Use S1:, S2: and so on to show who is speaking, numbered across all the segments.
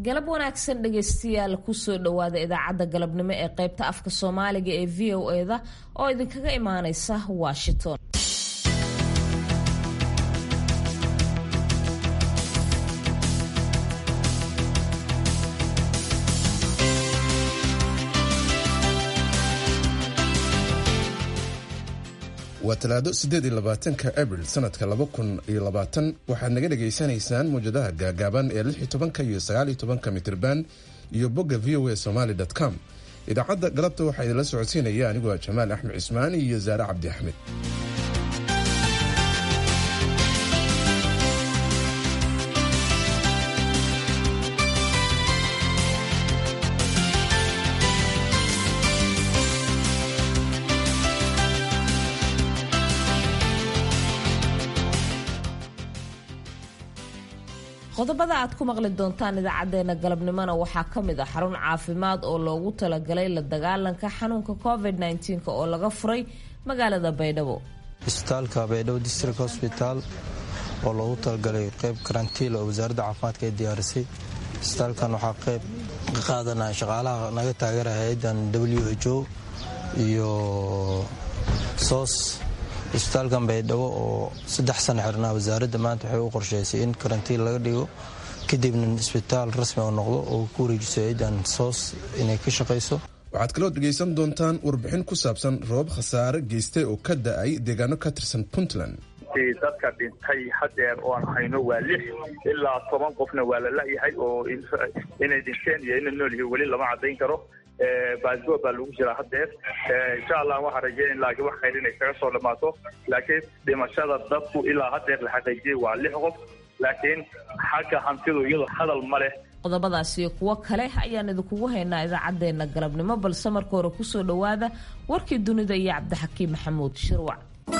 S1: galab wanaagsan dhegaystayaal kusoo dhowaada idaacadda galabnimo ee qaybta afka soomaaliga ee v o eda oo idinkaga imaaneysa washington
S2: waa talaado siddeed iyo labaatanka abril sanadka laba kun iyo labaatan waxaad naga dhagaysanaysaan mawjadaha gaagaaban ee lix iyo tobanka iyo sagaal iyo tobanka mitirban iyo bogga v o a somaly com idaacadda galabta waxaa idinla socodsiinaya aniguo jamaal axmed cismaan iyo saare cabdi axmed
S1: qodobada aad ku maqli doontaan idaacadeena galabnimona waxaa ka mid ah xarun caafimaad oo loogu talagalay la dagaalanka xanuunka covid -19 oo laga furay magaalada baydhabo
S3: isbitaalka baydhabo district hosbital oo loogu talagalay qeyb karantiil oo wasaaradda caafimaadka ay diyaarisay isbitaalkan waxaa qeyb ka qaadanaya shaqaalaha naga taageera hay-adan w h o iyo soos isbitaalkan baydhabo oo saddex sana xirnaa wasaaradda maanta waxay u qorsheysay in karantiin laga dhigo kadibna isbitaal rasmi oo noqdo oo ku wareejiso ciidan soos inay ka shaqayso
S2: waxaad kaloo dhegaysan doontaan warbixin ku saabsan roobab khasaare geystay oo ka da-ay deegaano ka tirsan puntland
S4: dadka dhintay hadeer oo aan hayno waa lix ilaa toban qofna waa la la-yahay oo inay dhinteen iyo inay nool yihiin weli lama cadayn karo baasboor baa lagu jiraa hadeer insha allah waxaan rajeyn laakiin wax khayr inay kaga soo dhamaato laakiin dhimashada dadku ilaa hadeer la xaqiijiyey waa lix qof laakiin xagga hantidu iyadoo hadal ma leh
S1: qodobadaas iyo kuwo kale ayaan idinkugu haynaa idaacadeena galabnimo balse marka hore kusoo dhowaada warkii dunida iyo cabdixakiim maxamuud shirwac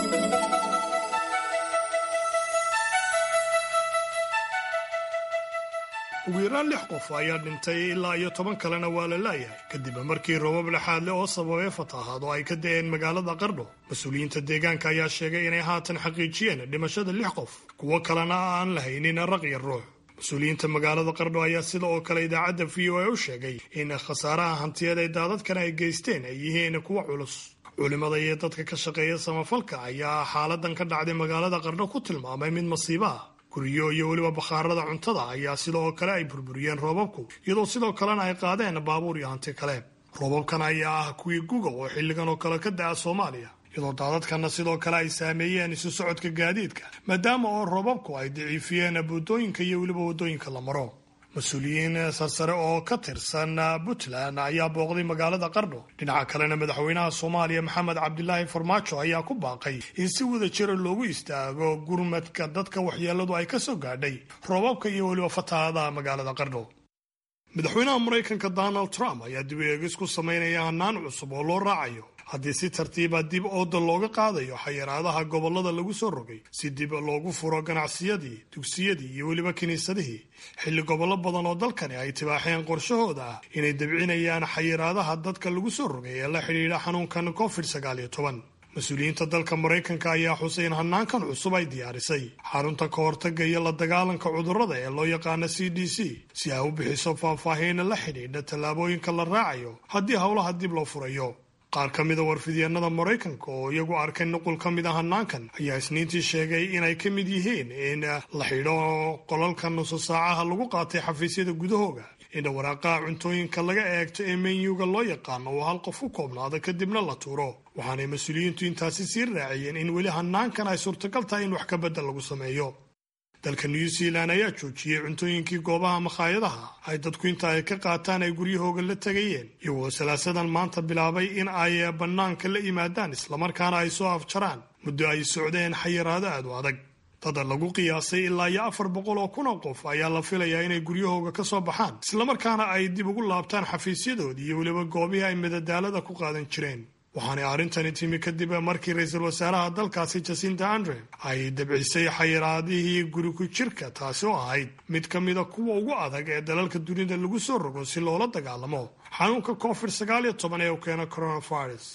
S5: ugu yaraan lix qof ayaa dhintay ilaa iyo toban kalena waa la laayahay kadib markii roobab lexaad leh oo sababay fatahaad oo ay ka da-een magaalada qardho mas-uuliyiinta deegaanka ayaa sheegay inay haatan xaqiijiyeen dhimashada lix qof kuwo kalena aan lahaynin raq iyo ruux mas-uuliyiinta magaalada qardho ayaa sida oo kale idaacadda v o a u sheegay in khasaaraha hantiyeed ay daadadkan ay geysteen ay yihiin kuwa culus culimada iyo dadka ka shaqeeya samafalka ayaa xaaladan ka dhacday magaalada qardho ku tilmaamay mid masiibo ah guryo iyo weliba bakhaarada cuntada ayaa sidoo kale ay burburiyeen roobabku iyadoo sidoo kalena ay qaadeen baabuur iyo hanti kale roobabkan ayaa ah kuwii guga oo xilligan oo kale ka da-a soomaaliya iyadoo daadadkanna sidoo kale ay saameeyeen isu socodka gaadiidka maadaama oo roobabku ay daciifiyeen buddooyinka iyo weliba waddooyinka la maro mas-uuliyiin sarsare oo ka tirsan puntland ayaa booqday magaalada qardho dhinaca kalena madaxweynaha soomaaliya maxamed cabdilaahi farmaajo ayaa ku baaqay in si wada jira loogu istaago gurmadka dadka waxyeeladu ay ka soo gaadhay roobabka iyo weliba fatahaadaha magaalada qardho madaxweynaha maraykanka donald trump ayaa dib eegis ku samaynaya hanaan cusub oo loo raacayo haddii si tartiiba dib ooda looga qaadayo xayiraadaha gobollada lagu soo rogay si dib loogu furo ganacsiyadii dugsiyadii iyo weliba kiniisadihii xilli gobollo badan oo dalkani ay tibaaxeen qorshahooda ah inay dabcinayaan xayiraadaha dadka lagu soo rogay ee la xidhiidha xanuunkan covid sagaal iyo toban mas-uuliyiinta dalka maraykanka ayaa xusay in hanaankan cusub ay diyaarisay xarunta ka hortaga iyo la dagaalanka cudurrada ee loo yaqaana c d c si ay u bixiso faahfaahiina la xidhiidha tallaabooyinka la raacayo haddii howlaha dib loo furayo qaar ka mida warfidyeenada maraykanka oo iyagu arkay nuqul ka mid a hanaankan ayaa isniintii sheegay inay ka mid yihiin in la xidho qolalka nusu saacaha lagu qaatay xafiisyada gudahooga in waraaqaha cuntooyinka laga eegto ee menyuga loo yaqaano oo hal qof ku koobnaado kadibna la tuuro waxaanay mas-uuliyiintu intaasi sii raaciyeen in weli hanaankan ay suurtagal tahay in wax ka bedel lagu sameeyo dalka new zealand ayaa joojiyey cuntooyinkii goobaha makhaayadaha ay dadku inta ay ka qaataan ay guryahooga la tegayeen iyagoo salaasadan maanta bilaabay in ay bannaanka la yimaadaan islamarkaana ay soo afjaraan muddo ay socdeen xayiraado aad u adag dada lagu qiyaasay ilaa iyo afar boqol oo kun oo qof ayaa la filayaa inay guryahooga ka soo baxaan islamarkaana ay dib ugu laabtaan xafiisyadoodii iyo weliba goobihii ay madadaalada ku qaadan jireen waxaanay arrintani timi kadib markii ra-iisul wasaaraha dalkaasi jasinta andre ay dabcisay xayiraadihii guri ku jirka taasi oo ahayd mid ka mida kuwa ugu adag ee dalalka dunida lagu soo rogo si loola dagaalamo xanuunka covid sagaal iyo toban ee u keena coronavirus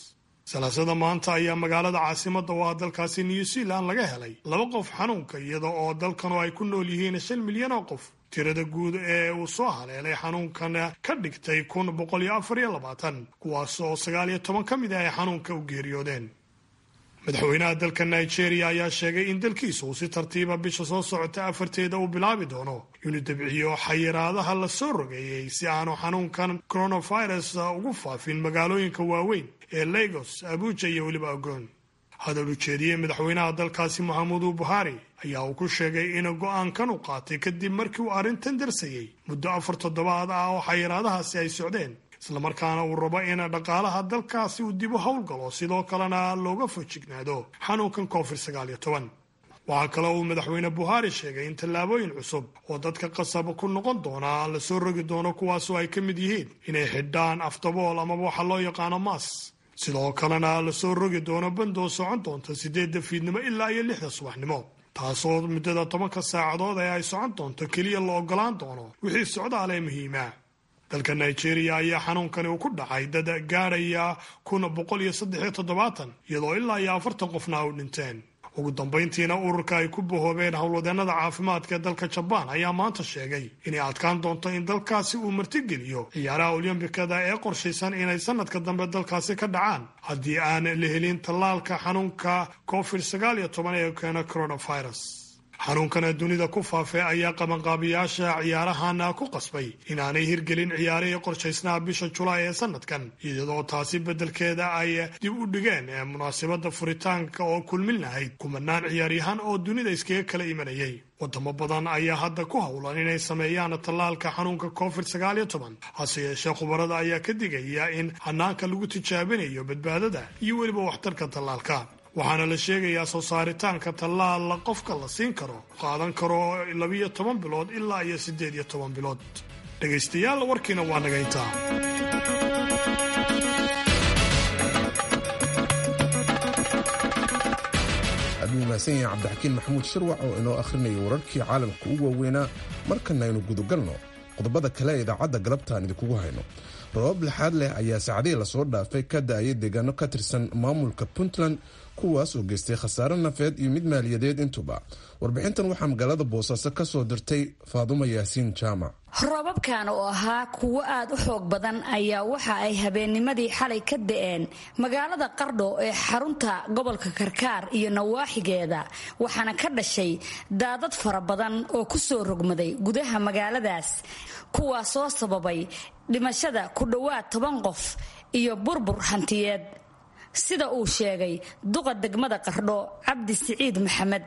S5: salaasada maanta ayaa magaalada caasimadda oo ah dalkaasi new zealand laga helay laba qof xanuunka iyada oo dalkanu ay ku nool yihiin shan milyan oo qof tirada guud ee uu soo haleelay xanuunkan ka dhigtay kun boqol iyo afar iyo labaatan kuwaas oo sagaal iyo toban ka mid ah ay xanuunka u geeriyoodeen madaxweynaha dalka nigeria ayaa sheegay in dalkiisa uu si tartiiba bisha soo socota afarteeda uu bilaabi doono inuu debciyo xayiraadaha la soo rogeeyey si aanu xanuunkan coronavirus ugu faafin magaalooyinka waaweyn ee lagos abuja iyo weliba ogon hadal ujeediyey madaxweynaha dalkaasi maxamudu buhari ayaa uu ku sheegay in go-aankan u qaatay kadib markii uu arrintan darsayey muddo afar toddobaad ah oo xayiraadahaasi ay socdeen islamarkaana uu rabo in dhaqaalaha dalkaasi uu dib u howlgalo sidoo kalena looga fojignaado xanuunkan covid sagaal iyo toban waxaa kale uu madaxweyne buhari sheegay in tallaabooyin cusub oo dadka qasab ku noqon doona la soo rogi doono kuwaasoo ay ka mid yihiin inay xidhaan afdabool amaba waxa loo yaqaano maas sidoo kalena la soo rogi doono bandoo socon doonta sideedda fiidnimo ilaa iyo lixda subaxnimo taasoo muddada tobanka saacadood ee ay socon doonto keliya la ogolaan doono wixii socdaal ee muhiima dalka nigeria ayaa xanuunkani uu ku dhacay dad gaadhaya kun boqol iyo saddex iyo toddobaatan iyadoo ilaa iyo afartan qofna u dhinteen ugu dambayntiina ururka ay ku bahoobeen howlwadeenada caafimaadka ee dalka jabaan ayaa maanta sheegay inay adkaan doonto in dalkaasi uu martigeliyo ciyaaraha olyambikada ee qorshaysan inay sanadka dambe dalkaasi ka dhacaan haddii aan la helin tallaalka xanuunka covid sagaal iyo toban ee keena coronavirus xanuunkana dunida ku faafay ayaa qabanqaabiyaasha ciyaarahan ku qasbay inaanay hirgelin ciyaarihii qorshaysnaha bisha julaay ee sanadkan iyadoo taasi beddelkeeda ay dib u dhigeen ee munaasabadda furitaanka oo kulmin lahayd kumanaan ciyaaryahan oo dunida iskaga kala imanayay wadamo badan ayaa hadda ku howlan inay sameeyaan tallaalka xanuunka covid sagaal iyo toban hase yeeshee khubarada ayaa ka digaya in hanaanka lagu tijaabinayo badbaadada iyo weliba waxtarka tallaalka waxaana la sheegayaa soo saaritaanka tallaal qofka la siin karo qaadan karo labiyo toban bilood ilaa iyo siddeed iyo toban bilood dhegaystayaal warkiina waa naga intaa
S2: aaduu mahadsan yahay cabdixakiin maxamuud shirwac oo inoo akhrinaya wararkii caalamka ugu waaweynaa markana aynu gudagalno qodobada kale ee idaacadda galabtaan idinkugu hayno roobab lixaad leh ayaa saacadihii lasoo dhaafay ka da-ayay deegaano ka tirsan maamulka puntland kuwaas oo geystay khasaare nafeed iyo mid maaliyadeed intuba warbixintan waxaa magaalada boosaaso ka soo dirtay faadumo yaasiin jaamac
S6: roobabkan oo ahaa kuwo aad u xoog badan ayaa waxa ay habeennimadii xalay ka da-een magaalada qardho ee xarunta gobolka karkaar iyo nawaaxigeeda waxaana ka dhashay daadad fara badan oo ku soo rogmaday gudaha magaaladaas kuwaasoo sababay dhimashada ku dhowaad toban qof iyo burbur hantiyeed sida uu sheegay duqa degmada qardho cabdi siciid maxamed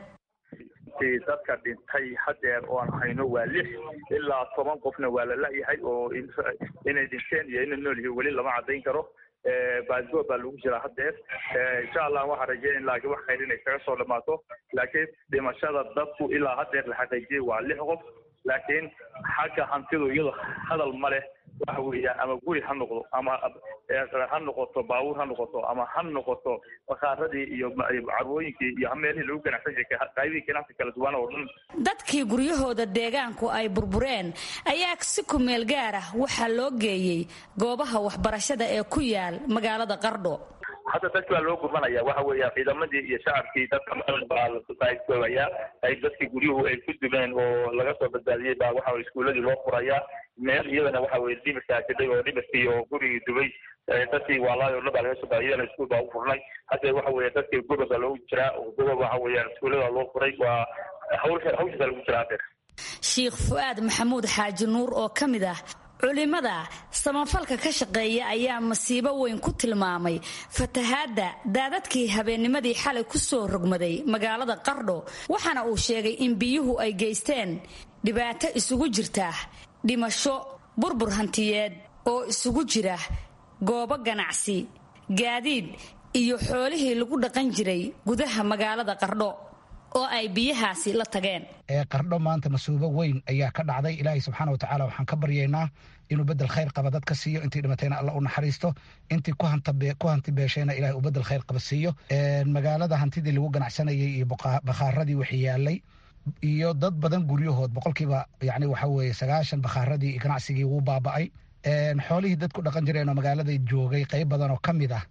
S4: dadka dhintay hadeer oo aan hayno waa lix ilaa toban qofna waa la la-yahay oo inay dhinteen iyo ina nool yihiin weli lama cadayn karo baasboor baa lagu jiraa hadeer insha allah waxaan rajeyn laakiin wax khayr inay kaga soo dhamaato laakiin dhimashada dadku ilaa hadeer la xaqiijiyay waa lix qof laakiin xagga hantidu iyado hadal ma leh waxa weeyaan ama guri ha noqdo ama ha noqoto baabuur ha noqoto ama ha noqoto bakaaradii iyo carwooyinkii iyo meelihii lagu ganacsan jiray qaybihii ganacsi kala duwan oo dhan
S6: dadkii guryahooda deegaanku ay burbureen ayaa si kumeel gaar ah waxaa loo geeyey goobaha waxbarashada ee ku yaal magaalada qardho
S4: hadda dadki waa loo gurmanaya waxa weeya ciidamadii iyo shacabkii dadka baa lasoobaya ay dadkii guryuhu ay ku dumeen oo laga soo badbaadiyey baa waxa iskuuladii loo furayaa meel iyadana waxa weye dhimirkaa jidhay oo dhimirkii oo gurigii dubay dadkii waalaayo o dhan baa laga soo baadiy iyadana iskuul baa u furnay hadda waxa weeye dadkii gobob baa loogu jiraa oo gobob waxa weeyaan iskuullada loo furay waa hawsha hawshaasa lagu jiraa hadeer
S6: sheikh fu-aad maxamuud xaaji nuur oo ka mid ah culimada samafalka ka shaqeeya ayaa masiibo weyn ku tilmaamay fatahaadda daadadkii habeennimadii xalay ku soo rogmaday magaalada qardho waxaana uu sheegay in biyuhu ay geysteen dhibaato isugu jirta dhimasho burbur hantiyeed oo isugu jira goobo ganacsi gaadiid iyo xoolihii lagu dhaqan jiray gudaha magaalada qardho oo ay biyahaasi la tageen
S7: qardho maanta masuubo weyn ayaa ka dhacday ilaahay subxaana watacaala waxaan ka baryaynaa inuu bedel khayr qaba dadka siiyo intii dhimatayna alla u naxariisto intii ku hanti beeshayna ilahay uu bedel khayr qaba siiyo magaalada hantidii lagu ganacsanayay iyo bakhaaradii wixii yaalay iyo dad badan guryahood boqolkiiba yani waxa weeye sagaashan bakhaaradii ganacsigii wuu baaba'ay xoolihii dadku dhaqan jireen oo magaalada joogay qayb badan oo ka mid ah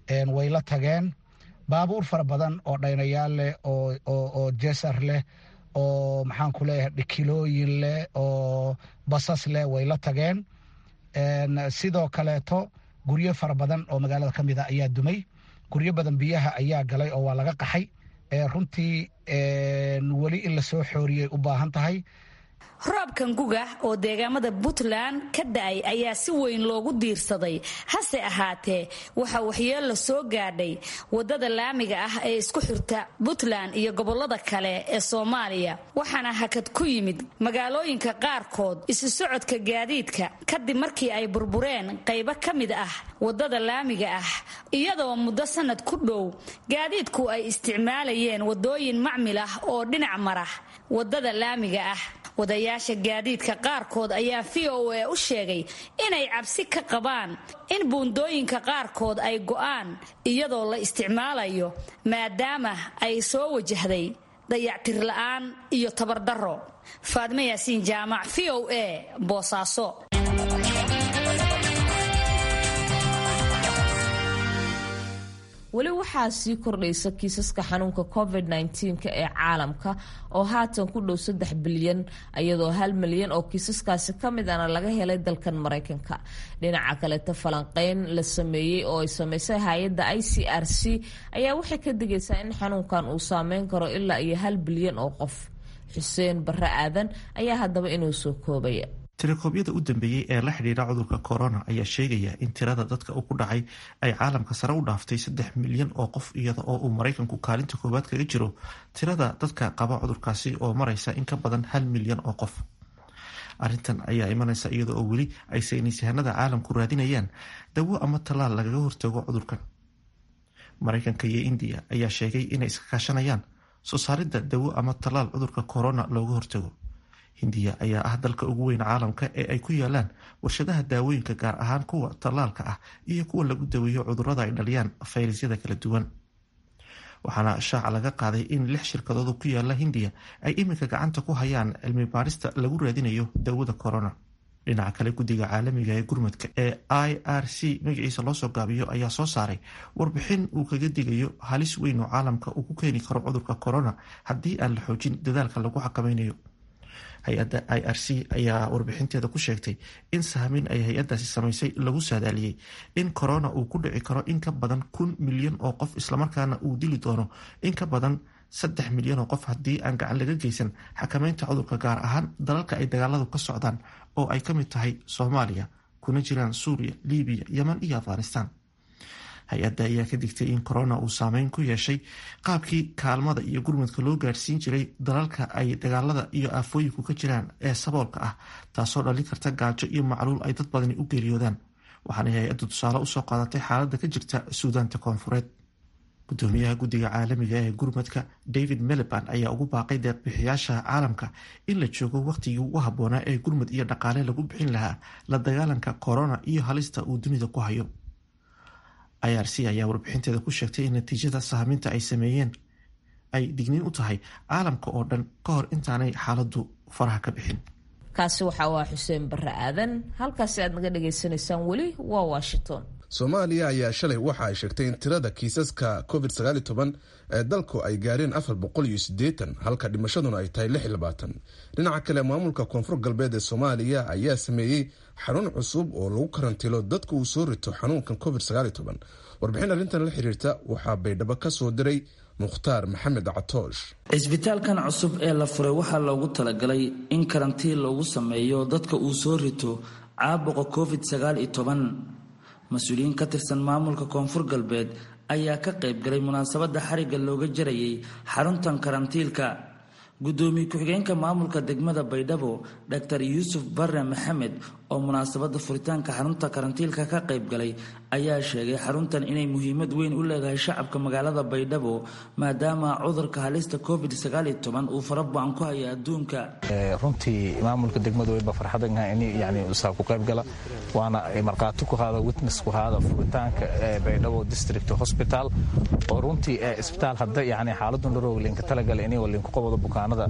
S7: way la tageen baabuur fara badan oo dhaynayaal leh oo jesar leh oo maxaan ku leeyahay dhikilooyin leh oo basas leh way la tageen sidoo kaleeto guryo fara badan oo magaalada ka mid a ayaa dumay guryo badan biyaha ayaa galay oo waa laga qaxay runtii weli in lasoo xooriyay u baahan tahay
S6: roobkan guga oo deegaamada puntland ka da-ay ayaa si weyn loogu diirsaday hase ahaatee waxaa waxyeello soo gaadhay wadada laamiga ah ee isku xirta puntland iyo gobolada kale ee soomaaliya waxaana hakad ku yimid magaalooyinka qaarkood isu socodka gaadiidka kadib markii ay burbureen qaybo ka mid ah wadada laamiga ah iyadoo muddo sanad ku dhow gaadiidku ay isticmaalayeen wadooyin macmil ah oo dhinac mara wadada laamiga ah wadayaasha gaadiidka qaarkood ayaa v o a u sheegay inay cabsi ka qabaan in buundooyinka qaarkood ay go'aan iyadoo la isticmaalayo maadaama ay soo wajahday dayactir la'aan iyo tabardaro faadme yaasiin jaamac v o a boosaaso
S1: weli waxaa sii kordhaysa kiisaska xanuunka covid -19 ee caalamka oo haatan ku dhow saddex bilyan iyadoo hal milyan oo kiisaskaasi ka mid ana laga helay dalkan maraykanka dhinaca kaleeta falanqeyn la sameeyey oo ay sameysay hay-adda i c r c ayaa waxay ka digaysaa in xanuunkan uu saameyn karo ilaa iyo hal bilyan oo qof xuseen barre aadan ayaa haddaba inuu soo koobaya
S8: tirakoobyada u dambeeyey ee la xidhiidha cudurka corona ayaa sheegaya in tirada dadka u ku dhacay ay caalamka sare u dhaaftay saddex milyan oo qof iyada oo uu maraykanku kaalinta koowaad kaga jiro tirada dadka qaba cudurkaasi oo maraysa in ka badan hal milyan oo qof arrintan ayaa imanaysa iyada oo weli ay saynisyahanada caalamku raadinayaan dawo ama tallaal lagaga hortago cudurkan maraykanka iyo indiya ayaa sheegay inay iska kaashanayaan soo saaridda dawo ama tallaal cudurka corona looga hortago hindiya ayaa ah dalka ugu weyn caalamka ee ay ku yaalaan warshadaha daawooyinka gaar ahaan kuwa tallaalka ah iyo kuwa lagu daweeyo cudurada ay dhaliyaan fayrasyada kala duwan waxaana shaaca laga qaaday in lix shirkadoodu ku yaala hindiya ay iminka gacanta ku hayaan cilmi baarista lagu raadinayo dawada corona dhinaca kale guddiga caalamiga ee gurmadka ee i r c magaciisa loosoo gaabiyo ayaa soo saaray warbixin uu kaga digayo halis weyn oo caalamka uu ku keeni karo cudurka corona haddii aan la xoojin dadaalka lagu xakameynayo hay-adda i r c ayaa warbixinteeda ku sheegtay in sahmin ay hay-addaasi samaysay lagu saadaaliyey in corona uu ku dhici karo in ka badan kun milyan oo qof islamarkaana uu dili doono in ka badan saddex milyan oo qof haddii aan gacan laga geysan xakameynta cudurka gaar ahaan dalalka ay dagaaladu ka socdaan oo ay ka mid tahay soomaaliya kuna jiraan suuriya libiya yeman iyo afghanistan hay-adda ayaa ka digtay in corona uu saameyn ku yeeshay qaabkii kaalmada iyo gurmadka loo gaarsiin jiray dalalka ay dagaalada iyo aafooyinku ka jiraan ee saboolka ah taasoo dhalin karta gaajo iyo macluul ay dad badani u geeriyoodaan waxaana hay-addu tusaale usoo qaadatay xaaladda ka jirta suudaanta koonfureed gudoomiyaha guddiga caalamiga ee gurmadka david meliban ayaa ugu baaqay deeqbixiyaasha caalamka in la joogo wakhtigii ugu habboonaa ee gurmad iyo dhaqaale lagu bixin lahaa la dagaalanka corona iyo halista uu dunida ku hayo i r c ayaa warbixinteeda ku sheegtay in natiijada sahminta ay sameeyeen ay digniin u tahay caalamka oo dhan ka hor intaanay xaaladdu faraha ka bixin
S1: kaasi waxa waa xuseen barre aadan halkaasi aad naga dhagaysanaysaan weli waa washington
S2: soomaaliya ayaa shalay waxa ay sheegtay in tirada kiisaska covid ee dalku ay gaareen afar boqol iyo sideetan halka dhimashaduna ay tahay lix iyo labaatan dhinaca kale maamulka koonfur galbeed ee soomaaliya ayaa sameeyey xarun cusub oo lagu karantiilo dadka uu soo rito xanuunkan covid warbixin arrintan la xiriirta waxaa baydhabo ka soo diray mukhtaar maxamed catoosh
S9: cisbitaalkan cusub ee la furay waxaa loogu talagalay in karantiin loogu sameeyo dadka uu soo rito caabuqa covid mas-uuliyiin ka tirsan maamulka koonfur galbeed ayaa ka qayb galay munaasabadda xarigga looga jarayay xaruntan karantiilka gudoomiye ku-xigeenka maamulka degmada baydhabo dr yuusuf barre maxamed oo munaasabadda furitaanka xarunta karantiilka ka qayb galay ayaa sheegay xaruntan inay muhiimad weyn u leedahay shacabka magaalada baydhabo maadaama cudurka halista covid uu farabacan ku haya adduunka
S10: runtii maamulka degmada weyba farxadan yani saa ku qayb gala waana markhaati ku haada witness ku haada furitaanka baydhabo district hospital oo runtii isbitaal hadda yani xaaladun dharoog linka talagala inay walinka qobada bukaanada bukaanada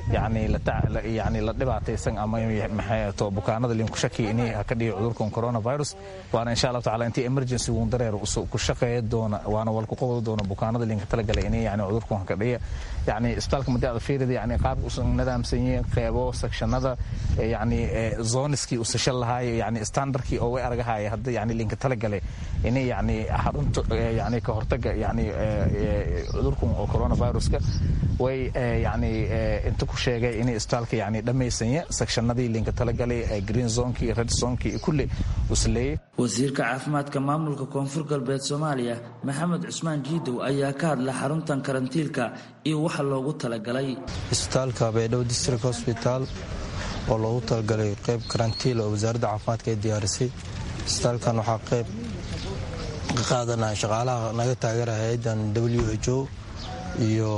S10: yani la dhibaataysan ama maxayto bukaanada linku shaki inay ka dhiga cudurkan coronavirus waana insha allahu tacala intii emergency uun dareer ku shaqeeya doona waana walku qobda doona bukaanada linka talagalay inay yani cudurkan ka dhiga yani isbitaalka madii aad fiirida yani qaabka usan nadaamsan yihiin qeybo sectionada yani zoniskii usashan lahaay yani standardkii oo way argahaya hadda yani linka talagalay inay yani xarunta yani ka hortaga yani cudurkan oo coronaviruska way yani inta ku sheegay inay isbitaalka yani dhammaysanya sectionadii linka talagalay green zonekii red zonekii kulle usleeyey
S9: wasiirka caafimaadka maamulka koonfur galbeed soomaaliya maxamed cusmaan jiidow ayaa ka hadla xaruntan karantiilka iyo waxa loogu talagalay
S3: isbitaalka baydhabo district hosbital oo loogu talagalay qeyb karantiil oo wasaaradda caafimaadka ay diyaarisay isbitaalkan waxaa qeyb ka qaadanaya shaqaalaha naga taageera hay-adan w h o iyo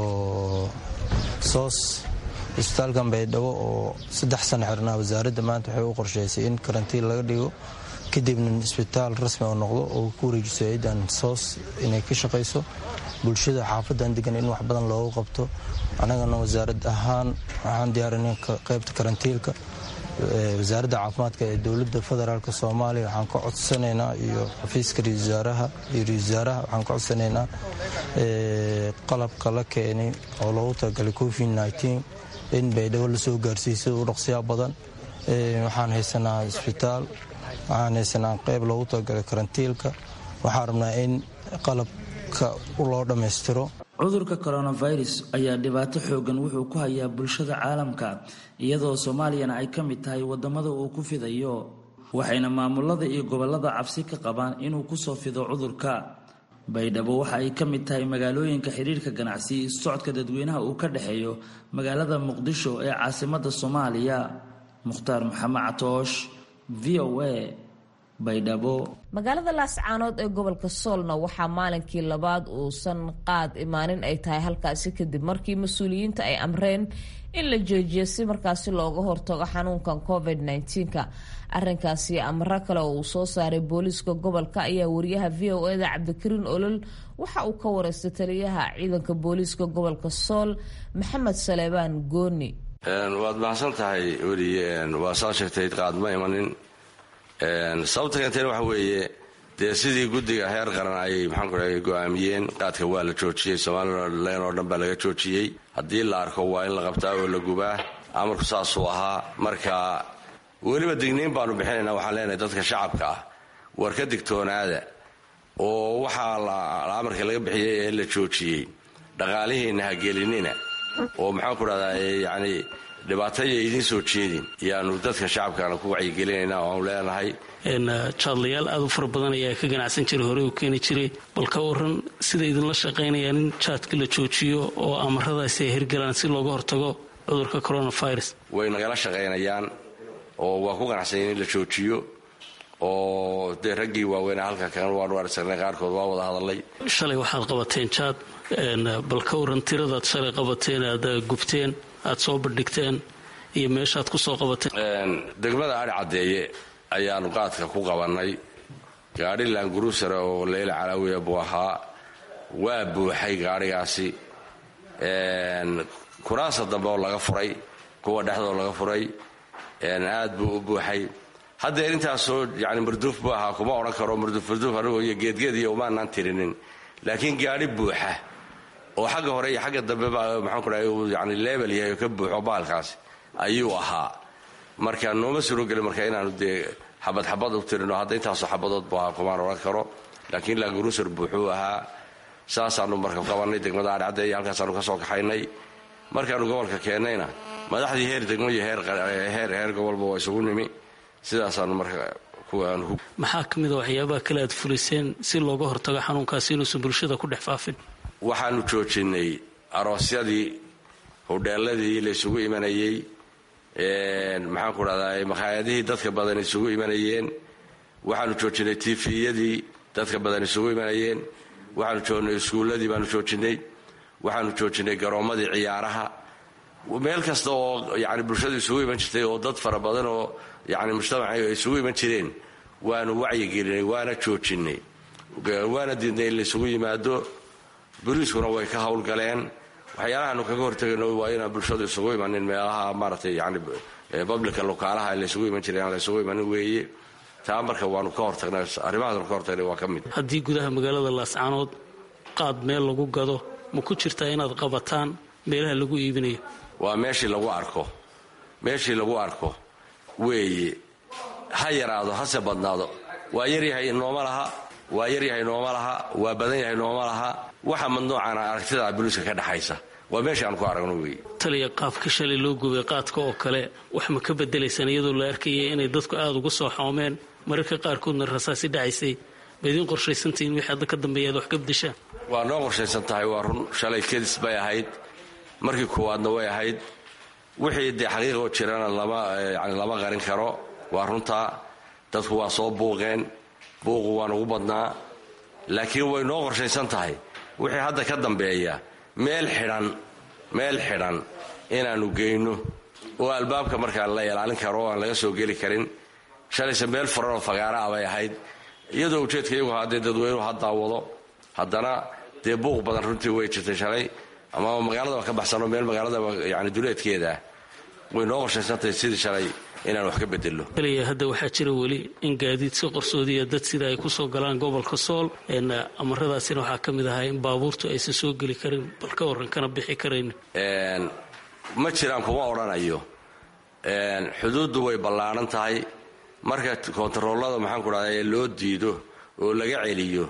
S3: soos isbitaalkan baydhabo oo saddex sano xirnaa wasaaradda maanta waxay u qorshaysay in karantiin laga dhigo kadibna isbitaal rasmi oo noqdo oo ku wareejiso hay-adan soos inay ka shaqayso bulshada xaafadan degan in wax badan loogu qabto annagana wasaarad ahaan waxaan diyaarinay qeybta karantiilka wasaaradda caafimaadka ee dowladda federaalk soomaaliya waxaan ka codsanaynaa iyo xafiiska ra wasaaraha iyo ra wasaaraha waxaan ka codsanaynaa qalabka la keenay oo loogu talagalay covid nteen in baydhabo lasoo gaarsiisay u dhaqsiyaa badan waxaan haysanaa isbitaal waxaan haysanaa qeyb loogu talagalay karantiilka waxaan rabnaa in qalabka loo dhammaystiro
S9: cudurka coronavirus ayaa dhibaato xoogan wuxuu ku hayaa bulshada caalamka iyadoo soomaaliyana ay ka mid tahay wadamada uu ku fidayo waxayna maamulada iyo gobolada cabsi ka qabaan inuu kusoo fido cudurka baydhabo waxa ay ka mid tahay magaalooyinka xiriirka ganacsi socodka dadweynaha uu ka dhexeeyo magaalada muqdisho ee caasimada soomaaliya mukhtaar maxamed catoosh v o a
S1: magaalada laascaanood ee gobolka soolna waxaa maalinkii labaad uusan qaad imaanin ay tahay halkaasi kadib markii mas-uuliyiinta ay amreen in la joojiyo si markaasi looga hortago xanuunkan covid -19ka arinkaasi amro kale oo uu soo saaray booliiska gobolka ayaa wariyaha v o eda cabdikariin olol waxa uu ka wareystay taliyaha ciidanka booliiska gobolka sool maxamed saleebaan gooni
S11: waad mahadsan tahay weliye waa saa sheegtay qaadma imanin sababta keentayna waxa weeye dee sidii guddiga heer qaran ayay maxaanku dhahay go'aamiyeen qaadka waa la joojiyey somalilan oo dhan baa laga joojiyey haddii la arko waa in la qabtaa oo la gubaa amarku saasuu ahaa marka weliba digniin baanu bixinayna waxaan leenahay dadka shacabka ah war ka digtoonaada oo waxaa amarka laga bixiyey ee la joojiyey dhaqaalihiinna ha gelinina oo maxaanku dhahdaa yacni dhibaataya idiin soo jeedin yaanu dadka shacabkaana ku wacyigelinayna oaanu leenahay
S12: jaadlayaal aad u fara badan ayaa ka ganacsan jiray horey u keeni jiray bal ka waran sida idinla shaqaynayaan in jaadka la joojiyo oo amaradaasi ay hirgalaan si looga hortago cudurka coronavirus
S11: way nagala shaqaynayaan oo waa ku qanacsanyen in la joojiyo oo dee raggii waaweynaa halka kan waanu arsagnay qaarkood waa wada hadalay
S12: shalay waxaad qabateen jaad bal ka waran tiradaad shalay qabateen aad gubteen aad soo bandhigteen iyo meeshaad ku soo qabateen
S11: degmada adhi caddeeye ayaanu qaadka ku qabannay gaadhi laanguruusare oo leyla calaawiya buu ahaa waa buuxay gaadhigaasi kuraasa dambe oo laga furay kuwa dhexdoo laga furay aad buu u buuxay haddeer intaasoo yani marduuf buu ahaa kuma odhan karo marduufmarduuf anigoo iyo geedgeed iyo umaanaan tirinin laakiin gaadhi buuxa oo xagga hore iyo xagga dambe maxaanku dhahay uu yani leebel yahay oo ka buuxo baalkaasi ayuu ahaa marka nooma surogeli marka inaanu dee xabad xabad u tirino hadda intaasoo xabadood buu ahaa kumaan odhan karo laakiin laanguruusar buuxuu ahaa saasaanu marka qabannay degmada adhcadde iyo halkaasaanu ka soo kaxaynay markaanu gobolka keennayna madaxdii heer degmo iyo heer gobolba waa isugu nimi sidaasaanu marka
S12: maxaa ka mida waxyaabaha kale aad fuliseen si looga hortago xanuunkaasi inuusan bulshada ku dhex faafin
S11: waxaanu joojinay aroosyadii hudheeladii la isugu imanayey maxaanku dhahdaa makhaayadihii dadka badan isugu imanayeen waxaanu joojinay tifiyadii dadka badan isugu imanayeen waxaanu joognay iskuulladii baanu joojinay waxaanu joojinay garoommadii ciyaaraha meel kasta oo yani bulshadu isugu iman jirtay oo dad fara badan oo yani mujtamaca ay isugu iman jireen waanu wacyigelinay waana joojinay waana diidnay in la isugu yimaado boliiskuna way ka howlgaleen waxyaalahaanu kaga hortegayno waa inaan bulshadu isugu imanin meelaha maaragtay yani bablika lokaalaha laysugu iman jiray aan laysugu imanin weeye taa marka waanu ka hortagnay arrimahaasnu ka hortagnay waa ka mid
S12: haddii gudaha magaalada laascaanood qaad meel lagu gado ma ku jirtaa inaad qabataan meelaha lagu iibinayo
S11: waa meeshii lagu arko meeshii lagu arko weeye ha yaraado hase badnaado waa yaryahay nooma laha waa yaryahay nooma laha waa badan yahay nooma laha waxa madnuucana aragtida buliiska ka dhexaysa waa meesha aan ku aragno weeye
S12: taliya qaabka shalay loo gubay qaadka oo kale wax ma ka bedelaysaan iyadoo la arkayay inay dadku aada uga soo xoomeen mararka qaarkoodna rasaasi dhacaysay ma idiin qorshaysantahiin wixii hadda ka dambeeya aad wax ka bedeshaan
S11: waa noo qorshaysan tahay waa run shalay kedis bay ahayd markii koowaadna way ahayd wixii dee xaqiiqoo jirana lama yani lama qarin karo waa runtaa dadku waa soo buuqeen buuqu waa nagu badnaa laakiin way noo qorshaysan tahay wixii hadda ka dambeeya meel xidhan meel xidhan inaannu geyno oo albaabka markaa la ilaalin karo oo aan laga soo geli karin shalayse meel furan oo fagaara ah bay ahayd iyadoo ujeedka iyagu haddee dadweynuhu ha daawado haddana dee buuq badan runtii way jirtay shalay ama magaaladaba ka baxsano meel magaaladaba yani duleedkeeda ah way noo qorshaysantahay sidii shalay inaan wax ka bedelno
S12: kaliya hadda waxaa jira weli in gaadiid si qarsoodiya dad sida ay ku soo galaan gobolka sool amaradaasina waxaa ka mid ahaa in baabuurtu aysan soo geli karin bal ka warran kana bixi karayn
S11: ma jiraan kuma odhanayo xuduuddu way ballaaran tahay marka kontaroolada maxaan ku dhahda loo diido oo laga celiyo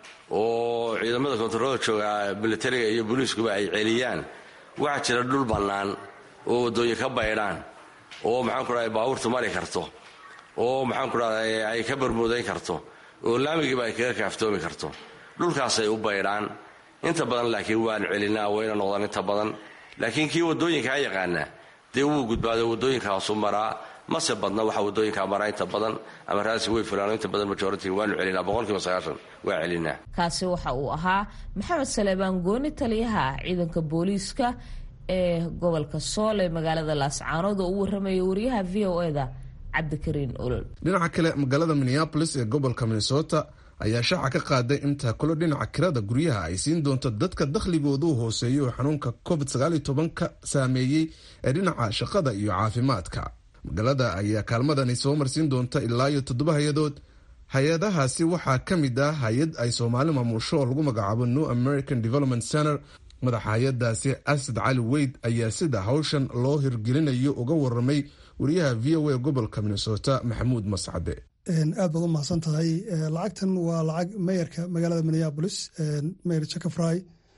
S11: oo ciidamada kontaroolada jooga militariga iyo booliiskuba ay celiyaan waxaa jira dhul bannaan oo waddooyin ka baydhaan oo maxaan ku dhahda baabuurtu mari karto oo maxaan ku dhahda ay ka barmuudayn karto oo laamigiiba ay kaga kaaftoomi karto dhulkaasay u baydhaan inta badan laakiin waan celinaa wayna noqdaan inta badan laakiin kii waddooyinkaa yaqaana dee wuu gudbaado waddooyinkaasu maraa mase badna waxa waddooyinkaa maraa inta badan ama raasi way fulaano inta badan majority waanu celinaa boqolkiiba sagaashan waa celinaa
S1: kaasi waxa uu ahaa maxamed saleebaan gooni taliyaha ciidanka booliiska ee gobolka sool ee magaalada laascaanood oo u warramaya wariyaha v o eda cabdikariin olol
S2: dhinaca kale magaalada minneabolis ee gobolka minnesota ayaa shaaca ka qaaday in taakulo dhinaca kirada guryaha ay siin doonto dadka dakhligoodu hooseeyo oo xanuunka covid ka saameeyey ee dhinaca shaqada iyo caafimaadka magaalada ayaa kaalmadani soo marsiin doonta ilaa iyo toddoba hay-adood hay-adahaasi waxaa ka mid ah hay-ad ay soomaali maamusho oo lagu magacaabo new american development center madaxa hay-adaasi asad cali weyd ayaa sida hawshan loo hirgelinayo uga waramay wariyaha v o a gobolka minnesota maxamuud mascade
S13: aad baad u mahadsan tahay lacagtan waa lacag meyarka magaalada minneabolis meyer jacafry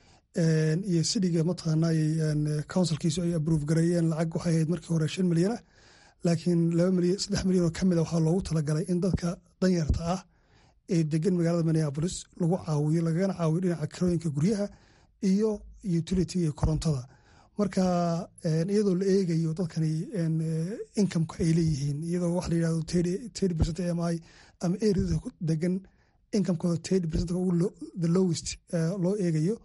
S13: iyo sidiga mataqaana counsilkiisu ay abrove gareeyeen lacag waxay ahayd markii hore shan milyan ah laakiin saddex milyan oo ka mid a waxaa loogu talagalay in dadka danyarta ah ee degan magaalada minneabolis lagu caawiyo lagagana caawiyo dhinaca kirooyinka guryaha iyo utility iyo korontada marka iyadoo la eegayo dadkani incomeka ay leeyihiin iyadoo wax la yidhahdo thirty percent am i ama areada degan incomekooda thirty percent the lowest loo eegayo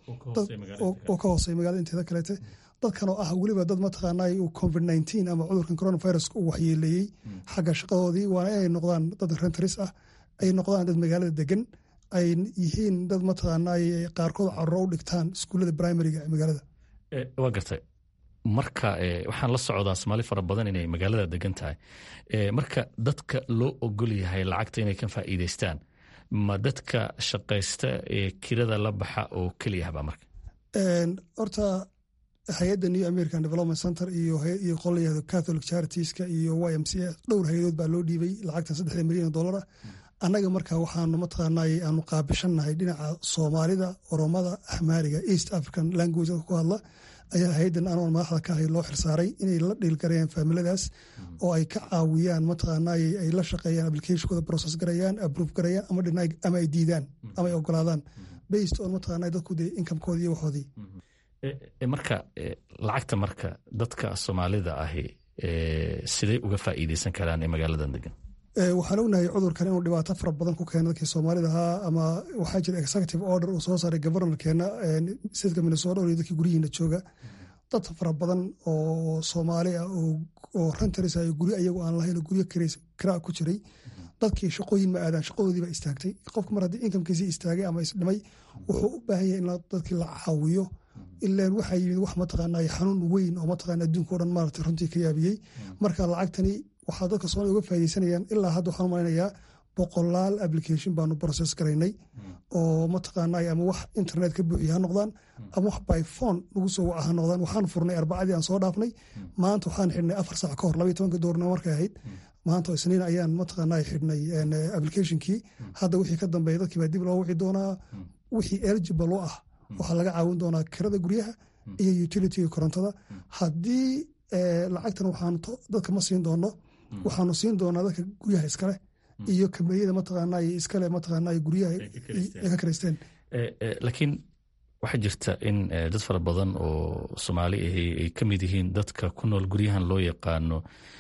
S13: oo ka hooseya magaalada inteeda kaleete dadkan oo ah weliba dad mataqaanaa uu covid nineteen ama cudurkan coronaviruska uu waxyeeleeyey xagga shaqadoodii waana inay noqdaan dad rentaris ah ay noqdaan dad magaalada degan ay yihiin dad mataqaanaa qaarkood caruro u dhigtaan iskuullada primariga ee magaalada
S14: waa gartay marka waxaan la socdaa soomaali fara badan inay magaalada degan tahay marka dadka loo ogol yahay lacagta inay ka faa'iidaystaan ma dadka shaqaysta ee kirada la baxa oo keliyahba marka
S13: horta hay-adda new american development center iyo qolyahda catholic charitiska iyo y m c dhowr hay-adood baa loo dhiibay lacagtan saddexda milyan oo dollar ah annaga marka waxaanu mataqaanay aanu qaabishannahay dhinaca soomaalida oromada ahmaariga east african language ku hadla ayaa hay-addan anoon madaxda ka ahay loo xirsaaray inay la dhiilgarayaan faamiladaas oo ay ka caawiyaan mataqaanay ay la shaqeeyaan applicationkooda process garayaan approve garayaan ama ay diidaan ama ay ogolaadaan based on mataqaanay dadku dee incomekoodii iyo waxoodii
S14: marka lacagta marka dadka soomaalida ahi siday uga faa'iideysan karaan ee magaaladan degan
S13: waxaan ognahay cudurkan inuu dhibaato fara badan ku keena dadkii soomaalida ahaa ama waxaa jira executive order uu soo saaray governorkeena stateka minnesota iyo dadkii guryihiina jooga dad fara badan oo soomaali ah oo rentaris ah guryo ayagu aan lahayn guryo kiraa ku jiray dadkii shaqooyin ma aadaan shaqadoodii baa istaagtay qofka mar haddii inkamkiisii istaagay ama isdhimay wuxuu u baahan yahay in dadkii la caawiyo ilaan waxaa yimid wax mataqaanaa xanuun weyn oo mataqaana adduunka o dhan maarata runtii ka yaabiyey marka lacagtani waxaa dadka soomaaliya uga faaideysanayaan ilaa hadda waxaan malaynayaa boqolaal application baanu process garaynay oo mataqaanaa ama wax internet ka buuxiya ha noqdaan ama wax by phone lagu soo waca ha noqdaan waxaan furnay arbacadii aan soo dhaafnay maanta waxaan xidhnay afar saac ka hor labaiy tobanka doornimo markay ahayd maanta isniin ayaan mataqaanaa xidhnay applicationkii hadda wixii ka dambeeya dadkii baa dib loo wici doonaa wixii eligible u ah waxaa laga caawin doonaa kirada guryaha iyo utilityga korontada haddii lacagtan waxaanu dadka ma siin doono waxaanu siin doonaa dadka guryaha iskaleh iyo kambaniyada mataqaanaa iskale mataqaanaa guryaha ay ka karaysteen
S14: laakiin waxaa jirta in dad fara badan oo soomaali ahi ay ka mid yihiin dadka ku nool guryahan loo yaqaano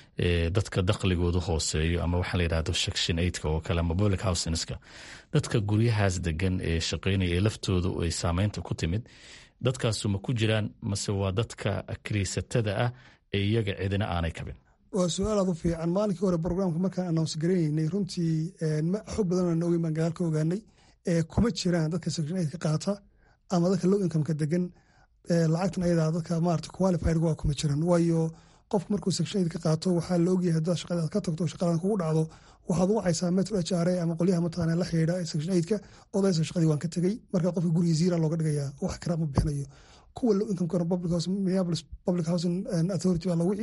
S14: dadka dakhligoodu hooseeyo ama waxaa la yidhahdo section eigtka oo kale ama public housinska dadka guryahaas degan ee shaqeynaya ee laftoodu ay saameynta ku timid dadkaasu ma ku jiraan mase waa dadka kiriisatada ah ee iyaga cidina aanay kabin
S13: waa su-aal aad u fiican maalinkii hore brograamka markaan announce garaynaynay runtii xog badan aan ogeyn baan gadaal ka ogaanay kuma jiraan dadka section eigtka qaata ama dadka low incomeka degan lacagtan ayadaa dadka maarata qualified waa kuma jiran waayo qofka markuu section aid ka qaato waxaa la ogyahay haddaad shaqadaad ka tagto shaqadan kugu dhacdo waxaad wacaysaa metro h r a ama qolyaha mataqaana la xidhiidha section aidka odaysa shaqadii waan ka tegey marka qofka guriga ziira looga dhigayaa wax kara ma bixinayo kuwa low income kana public house minneapolis public housing authority baa la wici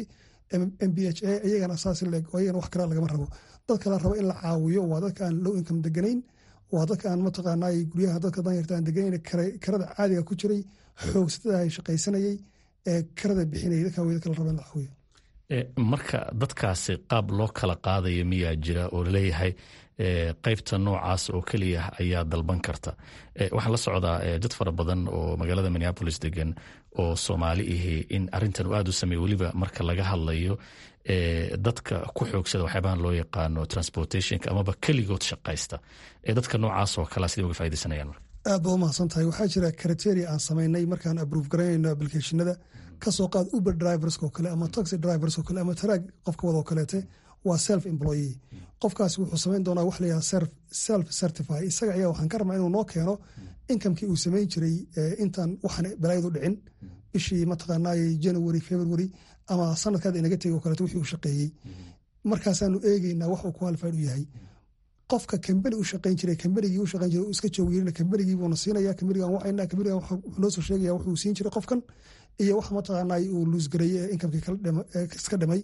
S13: m b h a iyagana saas leeg oo iyagana wax kara lagama rabo dadka la rabo in la caawiyo waa dadka aan low income deganayn waa dadka aan mataqaanaa guryaha dadka danyarta aan deganayn karada caadiga ku jiray xoogsatada ay shaqaysanayay ee karada bixinayay dadka way dadka la rabo in la caawiyo
S14: marka dadkaasi qaab loo kala qaadaya miyaa jira oo laleeyahay qaybta noocaas oo keliya ayaa dalban karta waxaan la socdaa dad fara badan oo magaalada minneapolis degan oo soomaali ahi in arintan aad u sameey weliba marka laga hadlayo dadka ku xoogsada waxyaabahan loo yaqaano transportationka amaba keligood shaqaysta ee dadka noocaas oo kalea siday uga faidaysanayaan
S13: aad baad umahadsan tahay waxaa jira criteria aan samaynay markaan abrove garanayno applicationada kasoo qaad uber drivers oo kale ama taxi drivers oo kale ama taraag qofka wada oo kaleete waa self employee qofkaasi wuxuu samayn doonaa wax la yihahda self certify isaga ayaa waxaan ka rabnaa inuu noo keeno inkamkii uu samayn jiray intaan waxaan balaayadu dhicin bishii mataqaanaa january february ama sanadkaad inaga tegay oo kaleeto wixii uu shaqeeyey markaasaanu eegeynaa wax uu qualified u yahay qofka kambani u shaqayn jiray kambanigii u shaqayn jiray iska joogyeerina kambanigii buuna siinaya kambanigan wacayna kambanigan wuxuu noo soo sheegaya wuxuu siin jiray qofkan iyo wax mataqaanaa uu luusgareeyey ee inkamkii iska dhimay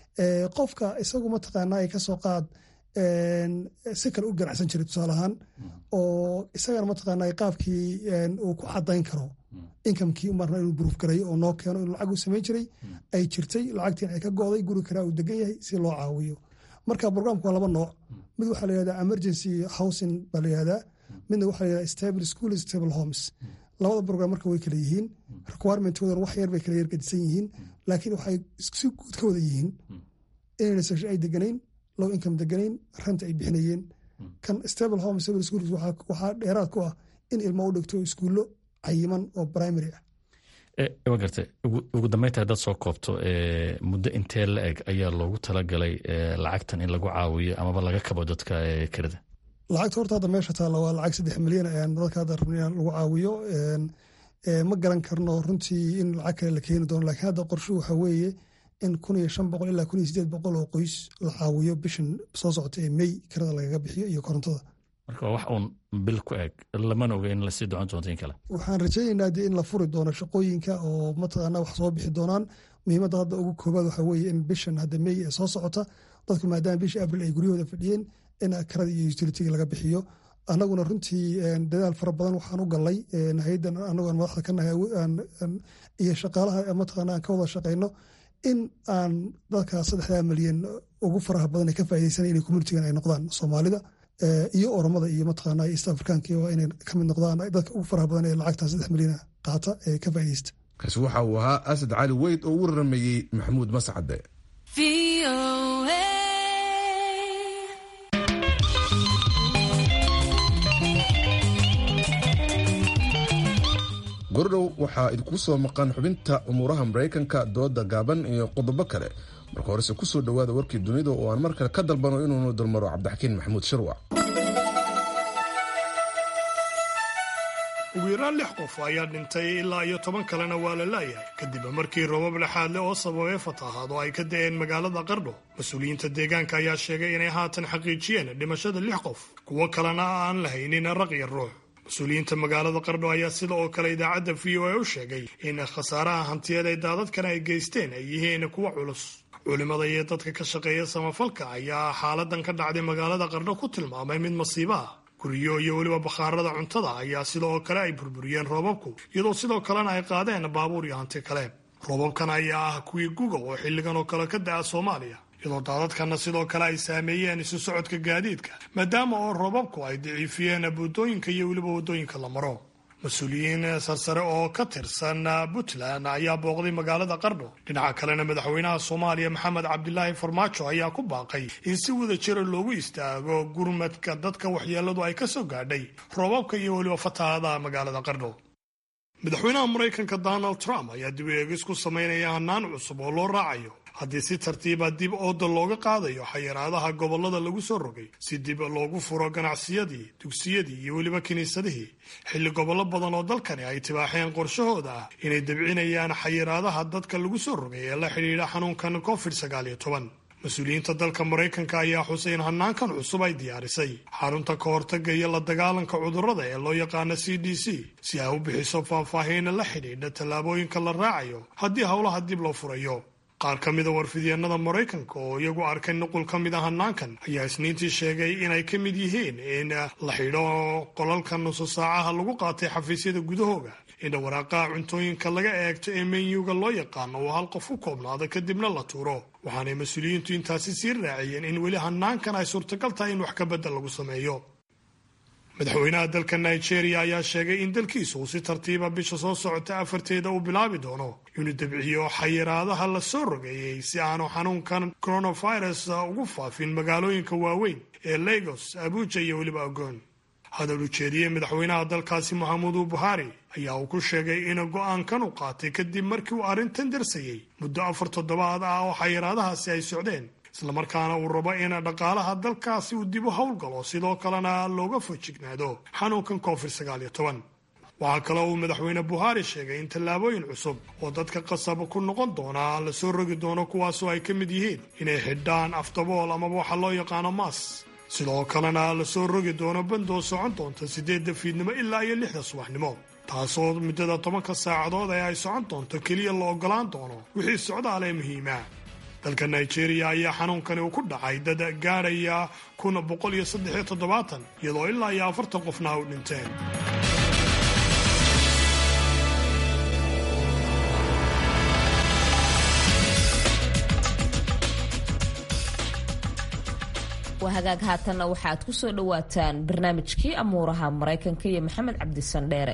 S13: qofka isagu mataqaanaa kasoo qaad si kale u ganacsan jiray tusaale ahaan oo isagana mataqaanaa qaabkii uu ku cadayn karo inkamkii marna inuu buruuf gareeyo oo noo keeno inuu lacag u samayn jiray ay jirtay lacagtiin ay ka go'day guri karaa uu degan yahay si loo caawiyo marka programka waa laba nooc mid waxaa la yihahdaa emergency housing baa la yihahdaa midna waxaa la yihahdaa stable school stable homes labada program marka way kala yihiin requirementkoodan wax yar bay kala yargadisan yihiin laakiin waxay si guud ka wada yihiin inayna section ay deganayn low income deganayn ranta ay bixinayeen kan stable home stable schools waxaa dheeraad ku ah in ilmo u dhigto iskuullo cayiman oo primary ah
S14: wa garta ugu dambeynta haddaad soo koobto muddo intee la eg ayaa loogu talagalay lacagtan in lagu caawiyo amaba laga kabo dadka kirada
S13: lacagta horta hadda meesha taalla waa lacag saddex milyan ayaan dadka hadda rabna in lagu caawiyo ma garan karno runtii in lacag kale la keeni doono lakiin hadda qorshu waxaa weeye in kun iyo shan boqol ilaa kun iyo sideed boqol oo qoys la caawiyo bishan soo socota ee mey kirada lagaga bixiyo iyo korontada
S14: marka wax uun bil ku eg lamana oga in lasii docon doonto in kale
S13: waxaan rajaynaynaa dee in la furi doono shaqooyinka oo mataqaanaa wax soo bixi doonaan muhiimadda hadda ugu koobaad waxaa weeye in bishan hadda mey ee soo socota dadku maadaama bishii abril ay guryahooda fadhiyeen in karada iyo utilitiga laga bixiyo annaguna runtii dadaal fara badan waxaan u galnay hayaddan anagoon madaxda ka nahay iyo shaqaalaha mataqaana aan ka wada shaqayno in aan dadka saddexdaa milyan ugu faraha badan ee ka faa'iidaysanay inay communitigan ay noqdaan soomaalida iyo oromada iyo mataqaana east africanka waa inay ka mid noqdaan dadka ugu faraha badan ee lacagta saddex milyan qaata ee ka faa'iidaysta
S2: kaasi waxa uu ahaa asad cali weyd oo u waramayey maxamuud mascade gordhow waxaa idinku soo maqan xubinta umuuraha maraykanka dooda gaaban iyo qodobo kale marka horese kusoo dhowaada warkii dunida oo aan mar kale ka dalbano inuunu dulmaro cabdixakiin maxamuud shirwac
S5: ugu yaraan lix qof ayaa dhintay ilaa iyo toban kalena waa la laayahay kadib markii roobab lexaadle oo sababay fatahaad oo ay ka da'een magaalada qardho mas-uuliyiinta deegaanka ayaa sheegay inay haatan xaqiijiyeen dhimashada lix qof kuwo kalena aan lahaynin raq iyo ruux mas-uuliyiinta magaalada qardho ayaa sida oo kale idaacadda v o a u sheegay in khasaaraha hantiyeed ee daadadkan ay geysteen ay yihiin kuwa culus culimada iyo dadka ka shaqeeya samafalka ayaa xaaladan ka dhacday magaalada qardho ku tilmaamay mid masiibo ah guryo iyo weliba bakhaarada cuntada ayaa sidoo kale ay burburiyeen roobabku iyadoo sidoo kalena ay qaadeen baabuur iyo hanti kale roobabkan ayaa ah kuwii guga oo xilligan oo kale ka da'a soomaaliya iyadoo daadadkanna sidoo kale ay saameeyeen isu socodka gaadiidka maadaama oo roobabku ay daciifiyeen buddooyinka iyo weliba waddooyinka la maro mas-uuliyiin sarsare oo ka tirsan puntland ayaa booqday magaalada qardho dhinaca kalena madaxweynaha soomaaliya maxamed cabdilaahi farmaajo ayaa ku baaqay in si wada jira loogu istaago gurmadka dadka waxyeeladu ay ka soo gaadhay roobabka iyo weliba fatahaadaha magaalada qardho madaxweynaha maraykanka donald trump ayaa dib u eegis ku samaynaya hanaan cusub oo loo raacayo haddii si tartiiba dib ooda looga qaadayo xayiraadaha gobollada lagu soo rogay si dib loogu furo ganacsiyadii dugsiyadii iyo weliba kiniisadihii xilli gobollo badan oo dalkani ay tibaaxeen qorshahooda ah inay dabcinayaan xayiraadaha dadka lagu soo rogay ee la xidhiidha xanuunkan covid sagaal iyo toban mas-uuliyiinta dalka maraykanka ayaa xusay in hanaankan cusub ay diyaarisay xarunta ka hortaga iyo la dagaalanka cudurrada ee loo yaqaano c d c si ay u bixiso faahfaahiina la xidhiidha tallaabooyinka la raacayo haddii howlaha dib loo furayo qaar ka mida warfidyeenada maraykanka oo iyagu arkay nuqul ka mid a hanaankan ayaa isniintii sheegay inay ka mid yihiin in la xidho qolalka nusu saacaha lagu qaatay xafiisyada gudahooga in waraaqaha cuntooyinka laga eegto ee menyuga loo yaqaano oo hal qof ku koobnaado kadibna la tuuro waxaanay mas-uuliyiintu intaasi sii raaciyeen in weli hanaankan ay suurtagal tahay in wax ka bedel lagu sameeyo madaxweynaha dalka nigeria ayaa sheegay in dalkiisa uu si tartiiba bisha soo socota afarteeda uu bilaabi doono inuu debciyo xayiraadaha la soo rogeeyey si aanu xanuunkan coronavirus ugu faafin magaalooyinka waaweyn ee lagos abuja iyo weliba agoon hadal ujeediyey madaxweynaha dalkaasi maxamudu buhari ayaa uu ku sheegay in go-aankan u qaatay kadib markii uu arrintan darsayey muddo afar toddobaad ah oo xayiraadahaasi ay socdeen islamarkaana uu rabo in dhaqaalaha dalkaasi uu dib u howlgalo sidoo kalena looga fojignaado xanuunkan covid sagaal iyo toban waxaa kale uu madaxweyne buhari sheegay in tallaabooyin cusub oo dadka qasab ku noqon doonaa la soo rogi doono kuwaasoo ay ka mid yihiin inay xidhaan aftabool amaba waxa loo yaqaano maas sidoo kalena la soo rogi doono bandoo socon doonta siddeedda fiidnimo ilaa iyo lixda subaxnimo taasoo muddada tobanka saacadood ee ay socon doonto keliya la ogolaan doono wixii socdaal ee muhiima dalka nigeria ayaa xanuunkani uu ku dhacay dad gaadhaya kun boqol iyo saddex iyo toddobaatan iyadoo ilaa iyo afartan qofna u dhinteen
S1: waa hagaag haatanna waxaad ku soo dhowaataan barnaamijkii amuuraha maraykanka iyo maxamed cabdisandheere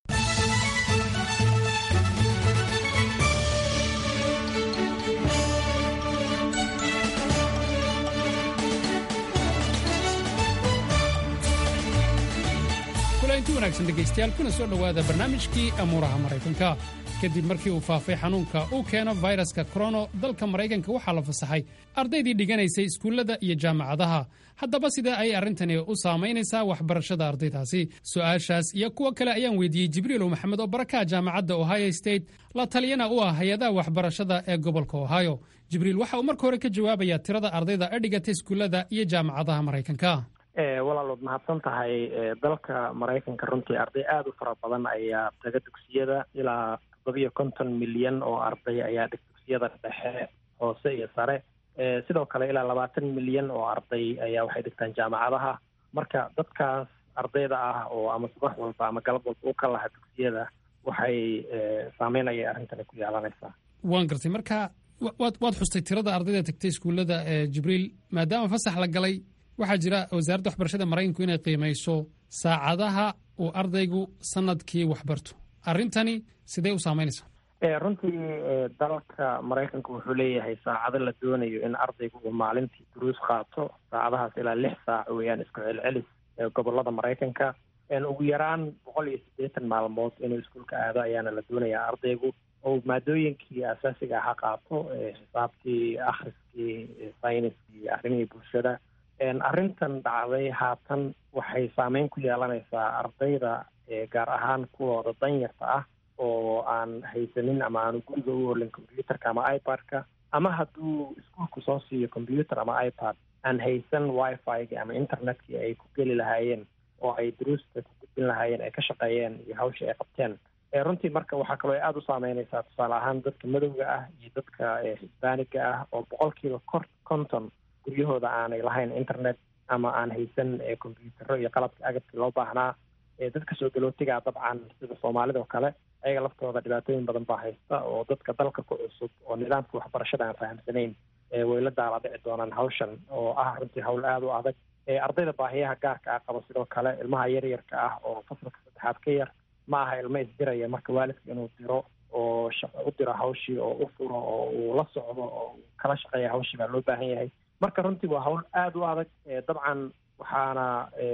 S15: kulanti wanaagsan dhegaystayaal kuna soo dhowaada barnaamijkii amuuraha maraykanka kadib markii uu faafay xanuunka uu keeno fayraska korono dalka maraykanka waxaa la fasaxay ardaydii dhiganaysay iskuullada iyo jaamacadaha haddaba sidee ay arrintani u saamaynaysaa waxbarashada ardaydaasi su-aashaas iyo kuwo kale ayaan weydiiyey jibriilow maxamed oo barakaha jaamacadda ohio state la taliyana u ah hay-adaha waxbarashada ee gobolka ohio jibriil waxa uu marka hore ka jawaabayaa tirada ardayda ee dhigata iskuullada iyo jaamacadaha maraykanka
S16: walaalood mahadsan tahay dalka maraykanka runtii arday aada u fara badan ayaa taga dugsiyada ilaa toddobiyo konton milyan oo arday ayaa dhig dugsiyada dhexe hoose iyo sare sidoo kale ilaa labaatan milyan oo arday ayaa waxay dhigtaan jaamacadaha marka dadkaas ardayda ah oo ama subax walba ama galab walba u ka laha dugsiyada waxay saameyn ayay arrintani ku yeelanaysaa
S15: waan gartay marka waad waad xustay tirada ardayda tagtay iskuullada jibriil maadaama fasax la galay waxaa jira wasaaradda waxbarashada maraykanku inay qiimayso saacadaha uu ardaygu sanadkii waxbarto arrintani sidee u saamaynaysaa
S16: runtii dalka maraykanka wuxuu leeyahay saacado la doonayo in ardaygu uu maalintii duruus qaato saacadahaas ilaa lix saac weeyaan isku celcelis gobolada maraykanka ugu yaraan boqol iyo siddeetan maalmood inuu iskuulka aado ayaana la doonayaa ardaygu oo maadooyinkii asaasiga aha qaato xisaabtii akhriskii sayniskii arrimihii bulshada arrintan dhacday haatan waxay saameyn ku yeelanaysaa ardayda gaar ahaan kuwooda danyarta ah oo aan haysanin ama aanu guriga u olin combyuterka ama ipad-ka ama hadduu iskuolku soo siiyo combyuter ama ipad aan haysan wifi-ga ama internetkii ay ku geli lahaayeen oo ay duruusta ku gudbin lahaayeen ay ka shaqeeyeen iyo hawshii ay qabteen runtii marka waxaa kaloo aada u saameynaysaa tusaale ahaan dadka madowga ah iyo dadka hisbaaniga ah oo boqolkiiba kor konton guryahooda aanay lahayn internet ama aan haysan combyutero iyo qalabka agabkii loo baahnaa dadka soo galootigaa dabcan sida soomaalida oo kale ayaga laftooda dhibaatooyin badan baa haysta oo dadka dalka ku cusub oo nidaamka waxbarashada aan fahamsanayn way la daala dhici doonaan hawshan oo ah runtii hawl aada u adag ardayda baahiyaha gaarka ah qaba sidoo kale ilmaha yaryarka ah oo fasalka saddexaad ka yar ma aha ilmo isdiraya marka waalidka inuu diro oo u diro hawshii oo u furo oo uu la socdo oo kala shaqeeya hawshii baa loo baahan yahay marka runtii waa hawl aada u adag dabcan waxaana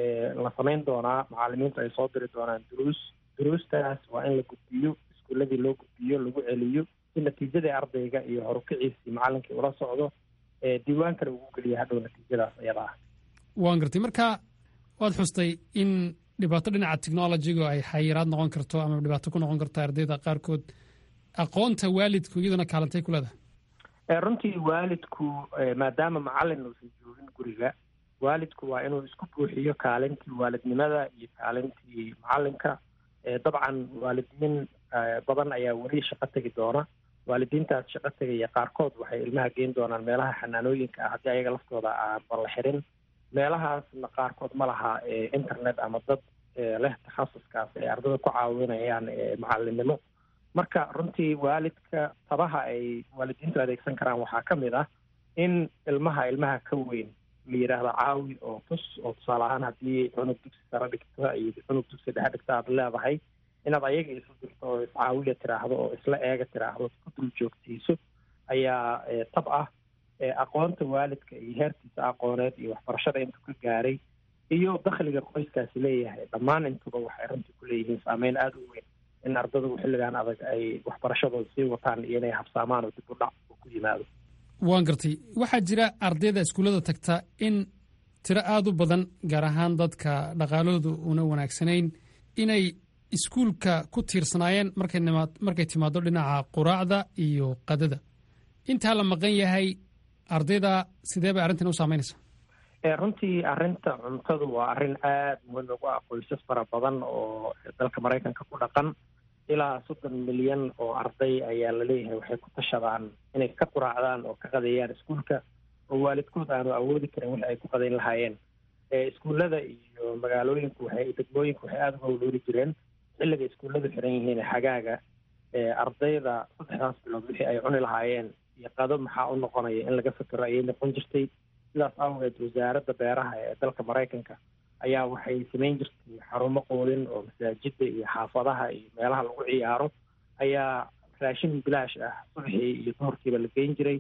S16: la samayn doonaa macalimiintu ay soo diri doonaan duruus duruustaas waa in la gudbiyo iskuuladii loo gudbiyo lagu celiyo si natiijadii ardayga iyo horukiciisii macalinkii ula socdo diiwaankana ugu geliya hadhow natiijadaas iyada ah
S15: waan gartay marka waad xustay in dhibaato dhinaca technologiga ay xayiraad noqon karto ama dhibaato ku noqon karto ardayda qaarkood aqoonta waalidku iyaduna kaalantay ku leedahay
S16: runtii waalidku maadaama macalin uusan joogin guriga waalidku waa inuu isku buuxiyo kaalintii waalidnimada iyo kaalintii macalinka dabcan waalidiin badan ayaa weli shaqo tegi doona waalidiintaas shaqo tegaya qaarkood waxay ilmaha geyn doonaan meelaha xanaanooyinka ah haddii ayaga laftooda aanba la xirin meelahaasna qaarkood ma laha internet ama dad leh takhasuskaas ay ardada ku caawinayaan macalinimo marka runtii waalidka tabaha ay waalidiintu adeegsan karaan waxaa ka mid ah in ilmaha ilmaha ka weyn la yidhaahdo caawi oo tus oo tusaale ahaan haddii cunug dugsi sare dhigta iyo cunug dugsi dhexe dhigta aad leedahay inaad ayaga isu dirto oo iscaawiya tiraahdo oo isla eega tiraahdo ku dul joogtiiso ayaa tab ah aqoonta waalidka iyo heerkiisa aqooneed iyo waxbarashada intuu ka gaaray iyo dakhliga qoyskaasi leeyahay dhammaan intuba waxay runtii ku leeyihiin saameyn aada u weyn in ardadu xilligan adag ay waxbarashadooda sii wataan iyo inay habsaamaan oo dib u dhac ku yimaado
S15: waan gartay waxaa jira ardayda iskuullada tagta in tiro aada u badan gaar ahaan dadka dhaqaalahoodu una wanaagsanayn inay iskuulka ku tiirsanaayeen markay timaado dhinaca quraacda iyo qadada intaa la maqan yahay ardayda sidee bay arrintan u saameynaysaa
S16: runtii arrinta cuntadu waa arrin aada muhiim ugu ah qoysas fara badan oo dalka maraykanka ku dhaqan ilaa soddon milyan oo arday ayaa laleeyahay waxay ku tashadaan inay ka quraacdaan oo ka qadeeyaan iskuulka oo waalidkood aanu awoodi karin wixi ay ku qadeyn lahaayeen iskuullada iyo magaalooyinku waxay degmooyinku waxay aada uga walooli jireen xilliga iskuulladu xiran yihiin xagaaga ardayda saddexdaas bilood wixii ay cuni lahaayeen iyo qado maxaa u noqonaya in laga fekero ayay noqon jirtay sidaas awgeed wasaaradda beeraha ee dalka maraykanka ayaa waxay samayn jirtay xarumo qoodin oo masaajida iyo xaafadaha iyo meelaha lagu ciyaaro ayaa raashin bilaash ah subaxii iyo duhurkiiba la geyn jiray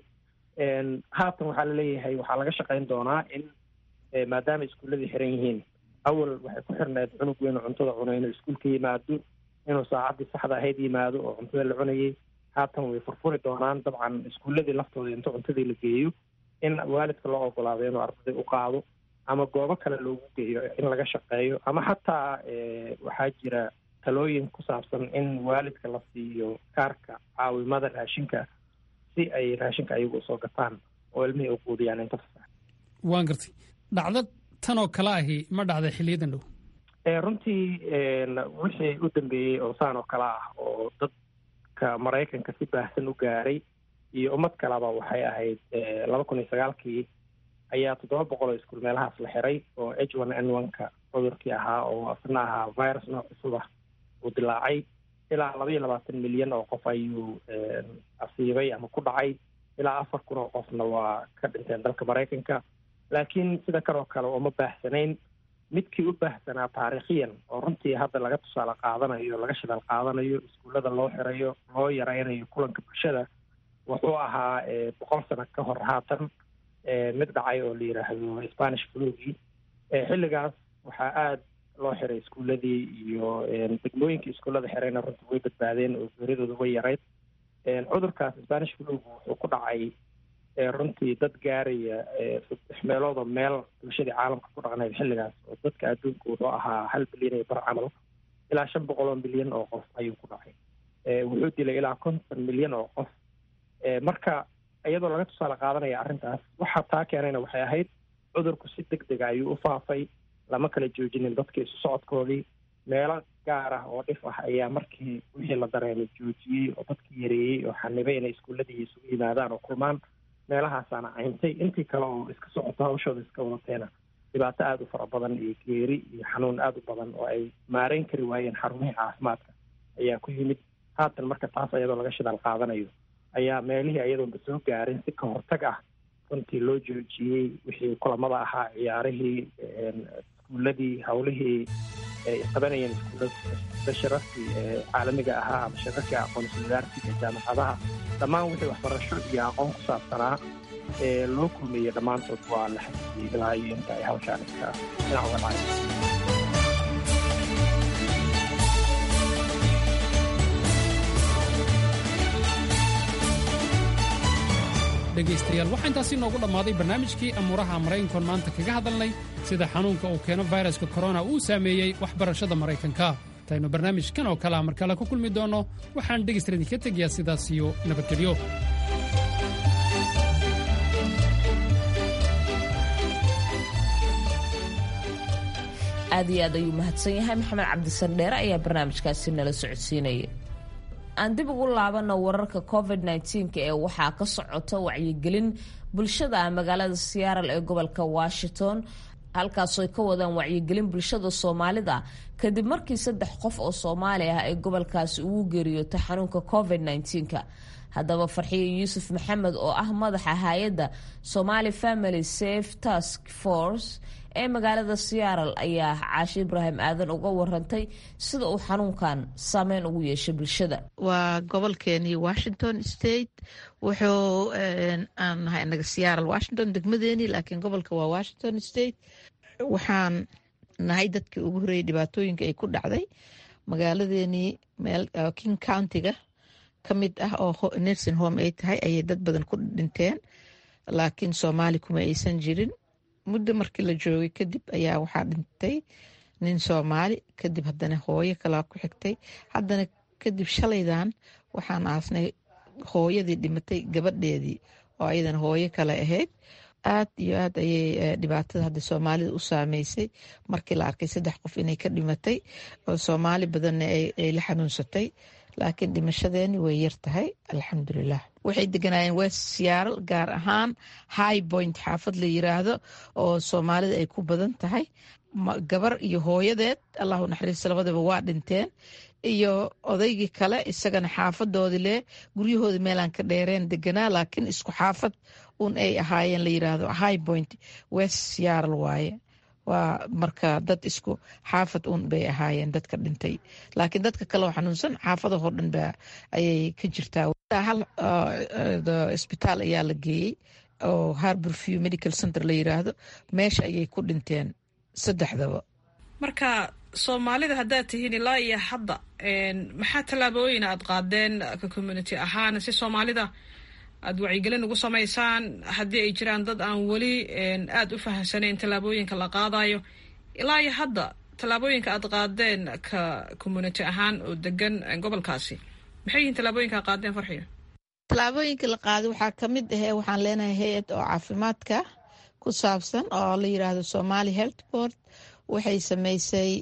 S16: haatan waxaa laleeyahay waxaa laga shaqayn doonaa in maadaama iskuulladii xiran yihiin awal waxay ku xirneed cunug weyn oo cuntada cunay inuu iskuulka yimaado inuu saacaddii saxda ahayd yimaado oo cuntada la cunayay haatan way furfuri doonaan dabcan iskuulladii laftooda inta cuntadii la geeyo in waalidka loo ogolaado inuu ardaday u qaado ama goobo kale loogu geeyo in laga shaqeeyo ama xataa waxaa jira talooyin ku saabsan in waalidka la siiyo kaarka caawimada raashinka si ay raashinka ayagu usoo gataan oo ilmihii u quudiyaan inta fasax
S15: waan gartay dhacdo tan oo kale ahi ma dhacday xiliyadan dhow
S16: runtii wixii u dambeeyey oo saan oo kale ah oo dadka maraykanka si baahsan u gaaray iyo ummad kaleba waxay ahayd laba kun iyo sagaalkii ayaa toddoba boqol oo iskuul meelahaas la xiray oo h one n one-ka cudurkii ahaa oo asna ahaa virus nooc cusub ah uu dilaacay ilaa laba iyo labaatan milyan oo qof ayuu asiibay ama ku dhacay ilaa afar kun oo qofna waa ka dhinteen dalka maraykanka laakiin sida kanoo kale uma baahsanayn midkii u baahsanaa taariikhiyan oo runtii hadda laga tusaale qaadanayo laga shidaal qaadanayo iskuullada loo xirayo loo yaraynayo kulanka bulshada wuxuu ahaa boqol sano ka hor haatan mid dhacay oo la yidhaahdo spanish flugii xilligaas waxaa aada loo xiray iskuulladii iyo degmooyinkii iskuullada xirayna runtii way badbaadeen oo geeridooda way yarayd cudurkaas spanish flugu wuxuu ku dhacay runtii dad gaaraya saddex meeloodoo meel bulshadii caalamka ku dhaqnayd xilligaas oo dadka adduunka wuxuu ahaa hal bilyan iyo bar camal ilaa shan boqol oo milyan oo qof ayuu ku dhacay wuxuu dilay ilaa konton milyan oo qof marka iyadoo laga tusaale qaadanaya arrintaas waxa taa keenayna waxay ahayd cudurku si deg dega ayuu u faafay lama kala joojinin dadka isu socodkoodii meelo gaar ah oo dhif ah ayaa markii wixii la dareemay joojiyey oo dadkii yareeyey oo xanibay inay iskuuladii isugu yimaadaan oo kulmaan meelahaasaana cayntay intii kale oo iska socoto hawshooda iska wadateena dhibaato aada u fara badan iyo geeri iyo xanuun aada u badan oo ay maareyn kari waayeen xarumihii caafimaadka ayaa ku yimid haatan marka taas iyadoo laga shidaal qaadanayo ayaa meelihii ayadoonba soo gaarin si ka hortag ah runtii loo joojiyey wixii kulamada ahaa ciyaarihii iskuuladii hawlihii ay qabanayeen iskuullada shirarkii caalamiga ahaa ama shirarkii aqoonsi wadaarsiga ee jaamacadaha dhammaan wixii waxbarasho iyo aqoon ku saabsanaa ee loo kulmeeyey dhammaantood waa la xasiyey ilaa iyo inta ay hawshaan iska dhinac uga dhacay
S15: dhegaystayaal waxaa intaasi noogu dhammaaday barnaamijkii amuuraha maraykankoon maanta kaga hadalnay sida xanuunka uu keeno fayraska korona uu saameeyey waxbarashada maraykanka intaynu barnaamijkan oo kalea mar kale ku kulmi doonno waxaan dhegaysta idinka tegayaa sidaas iyo nabadgelyo
S1: aad iyo aad ayuu mahadsan yahay maxamed cabdisandheere ayaa barnaamijkaasi nala socodsiinaya aan dib ugu laabano wararka covid nneteen-ka ee waxaa ka socota wacyigelin bulshada ah magaalada siyaaral ee gobolka washington halkaasoo ay ka wadaan wacyigelin bulshada soomaalida kadib markii saddex qof oo soomaali ah ay gobolkaasi ugu geeriyootay xanuunka covid nneteen-ka haddaba farxiyo yuusuf maxamed oo ah madaxa hay-adda somali family safe task force ee magaalada siyaaral ayaa caashi ibraahim aadan uga warantay sida uu xanuunkan saameyn ugu yeeshay bulshada
S17: waa gobolkeenii washington state wuxuu aan nahay anaga siyaaral washington degmadeenii laakiin gobolka waa washington state waxaan nahay dadkii ugu horreeyay dhibaatooyinka ay ku dhacday magaaladeenii meel king countiga ka mid ah oo nursing home ay tahay ayay dad badan ku dhinteen laakiin soomaali kuma aysan jirin muddo markii la joogay kadib ayaa waxaa dhintay nin soomaali kadib haddana hooyo kalaa ku xigtay haddana kadib shalaydan waxaan aasnay hooyadii dhimatay gabadheedii oo ayadana hooyo kale ahayd aad iyo aad ayay dhibaatada hadda soomaalida u saameysay markii la arkay saddex qof inay ka dhimatay oo soomaali badanna ay la xanuunsatay laakiin dhimashadeeni way yar tahay alxamdulilah waxay deganaayeen west siyaaral gaar ahaan high point xaafad la yiraahdo oo soomaalida ay ku badan tahay gabar iyo hooyadeed allahu naxariista labadaba waa dhinteen iyo odaygii kale isagana xaafadoodii leh guryahoodii meelaan ka dheereen deganaa laakiin isku xaafad un ay ahaayeen la yiraahdo high point west siyaaral waaye waa marka dad isku xaafad un bay ahaayeen dadka dhintay laakiin dadka kale oo xanuunsan xaafadahoo dhan ba ayay ka jirtaa hal isbitaal ayaa la geeyey oo harbor view medical center la yiraahdo meesha ayay ku dhinteen saddexdaba
S18: marka soomaalida haddaad tihiin ilaa iyo hadda maxaa tallaabooyin aad qaadeen ka community ahaan si soomaalida aada wacyigelin ugu samaysaan haddii ay jiraan dad aan weli aada u fahamsanayn tallaabooyinka la qaadayo ilaa iyo hadda tallaabooyinka aad qaadeen ka community ahaan oo degan gobolkaasi maxay yihiin tallaabooyinka ad qaadeen farxiyo
S17: tallaabooyinka la qaaday waxaa ka mid ahee waxaan leenahay hay-ad oo caafimaadka ku saabsan oo la yiraahdo somali health board waxay sameysay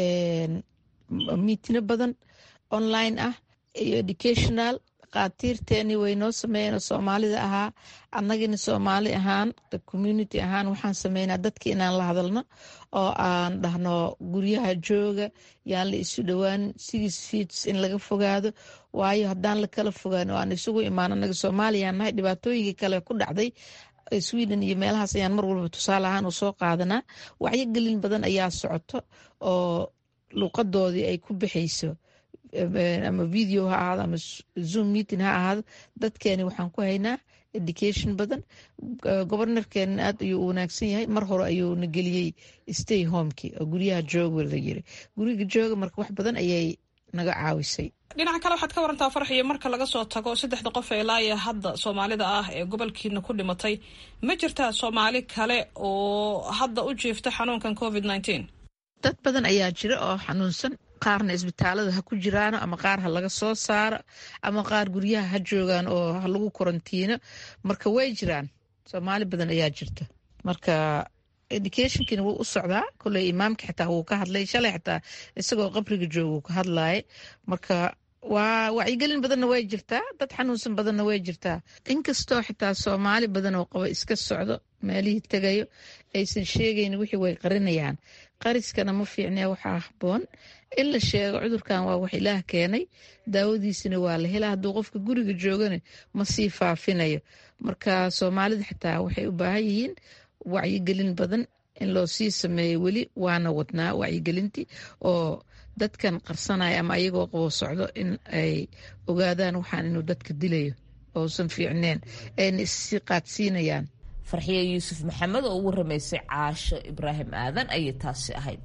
S17: miitino badan online ah iyo educational dhakhaatiirteeni way noo sameeyeen oo soomaalida ahaa annagina soomaali ahaan community ahaan waxaan sameynaa dadki inaan la hadalno oo aan dhahno guryaha jooga yaan la isu dhowaan six feets in laga fogaado waayo haddaan la kala fogaan oo aan isugu imaan annaga soomaaliyaan nahay dhibaatooyinkii kale ku dhacday sweden iyo meelahaas ayaan mar walba tusaale ahaan u soo qaadanaa wacyogelin badan ayaa socoto oo luuqadoodii ay ku bixayso ama video ha ahaado ama zoom meeting ha ahaado dadkeeni waxaan ku haynaa education badan gobornorkeena aad ayuu u wanaagsan yahay mar hore ayuuna geliyey stay homeki oo guryaha jooga la yiri guriga jooga marka wax badan ayay naga caawisay
S18: dhinaca kale waxaad ka warantaa farxiyo marka laga soo tago saddexda qof ee ilaaya hadda soomaalida ah ee gobolkiina ku dhimatay ma jirtaa soomaali kale oo hadda u jiifta xanuunkan covid nteen
S17: dad badan ayaa jira oo xanuunsan qaarna isbitaalada ha ku jiraano ama qaar ha laga soo saaro ama qaar guryaha ha joogaan oo ha lagu korantiino marka way jiraan soomaali badan ayaa jirta marka educationkiina wuu u socdaa koley imaamka xitaa wuu ka hadlay shalay xitaa isagoo qabriga jooga ka hadlaya marka waa wacyigelin badanna way jirtaa dad xanuunsan badanna way jirtaa inkastoo xitaa soomaali badan oo qabo iska socdo meelihii tegayo aysan sheegayn wixii way qarinayaan qariskana ma fiicnee waxaa haboon in la sheego cudurkan waa wax ilaah keenay daawadiisina waa la helaa hadduu qofka guriga joogana ma sii faafinayo marka soomaalida xitaa waxay u baahan yihiin wacyigelin badan in loo sii sameeyo weli waana wadnaa wacyigelintii oo dadkan qarsanaya ama ayagoo qabo socdo in ay ogaadaan waxaan inuu dadka dilayo ousan fiicneen ayna issii qaadsiinayaan
S1: farxiye yuusuf maxamed oo ugu ramaysay caasho ibraahim aadan ayay taasi ahayd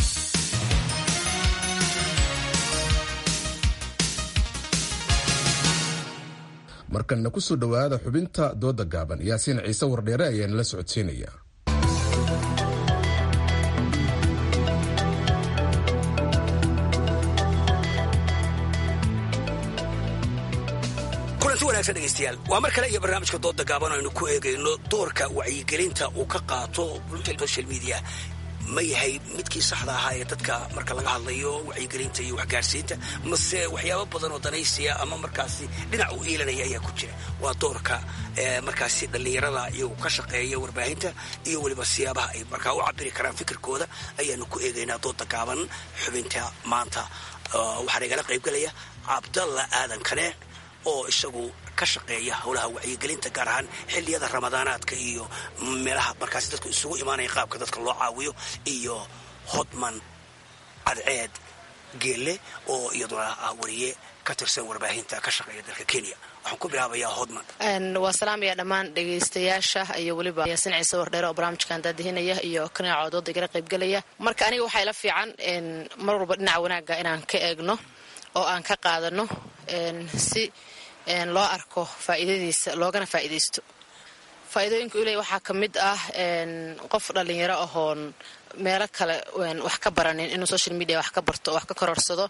S2: markanna ku soo dhowaada xubinta dooda gaaban yaasiin ciise wardheere ayaana la socodsiinaya
S19: kulanti wanaagsan dhegaystayaal waa mar kale iyo barnaamijka dooda gaaban aynu ku eegayno doorka wacyigelinta uu ka qaato social media ma yahay midkii saxda ahaa ee dadka marka laga hadlayo wacyigelinta iyo waxgaarsiinta mase waxyaabo badan oo danaysiya ama markaasi dhinac u iilanaya ayaa ku jira waa doorka markaasi dhallinyarada iyagu ka shaqeeya warbaahinta iyo weliba siyaabaha ay markaa u cabiri karaan fikirkooda ayaanu ku eegaynaa dooda gaaban xubinta maanta waxaana igala qaybgelaya cabdalla aadan kane oo isagu ka shaqeeya howlaha wacyigelinta gaar ahaan xilliyada ramadaanaadka iyo meelaha markaasi dadku isugu imaanaya qaabka dadka loo caawiyo iyo hodman cadceed geelle oo iyaduna ah wariye ka tirsan warbaahinta ka shaqeeya dalka kenya waxaan ku bilaabayaa hodman
S20: waa salaamaya dhammaan dhegaystayaasha iyo weliba yaasin ciise wardheere oo barnaamijkan daadihinaya iyo kanaaco dooda igala qaybgelaya marka aniga waxaa ila fiican mar walba dhinaca wanaagga inaan ka eegno oo aan ka qaadano si loo arko faa'iidadiisa loogana faa'iidaysto faa'iidooyinka u leey waxaa ka mid ah qof dhallinyaro ahoon meelo kale wax ka baranin inuu social media wax ka barto oo wax ka kororsado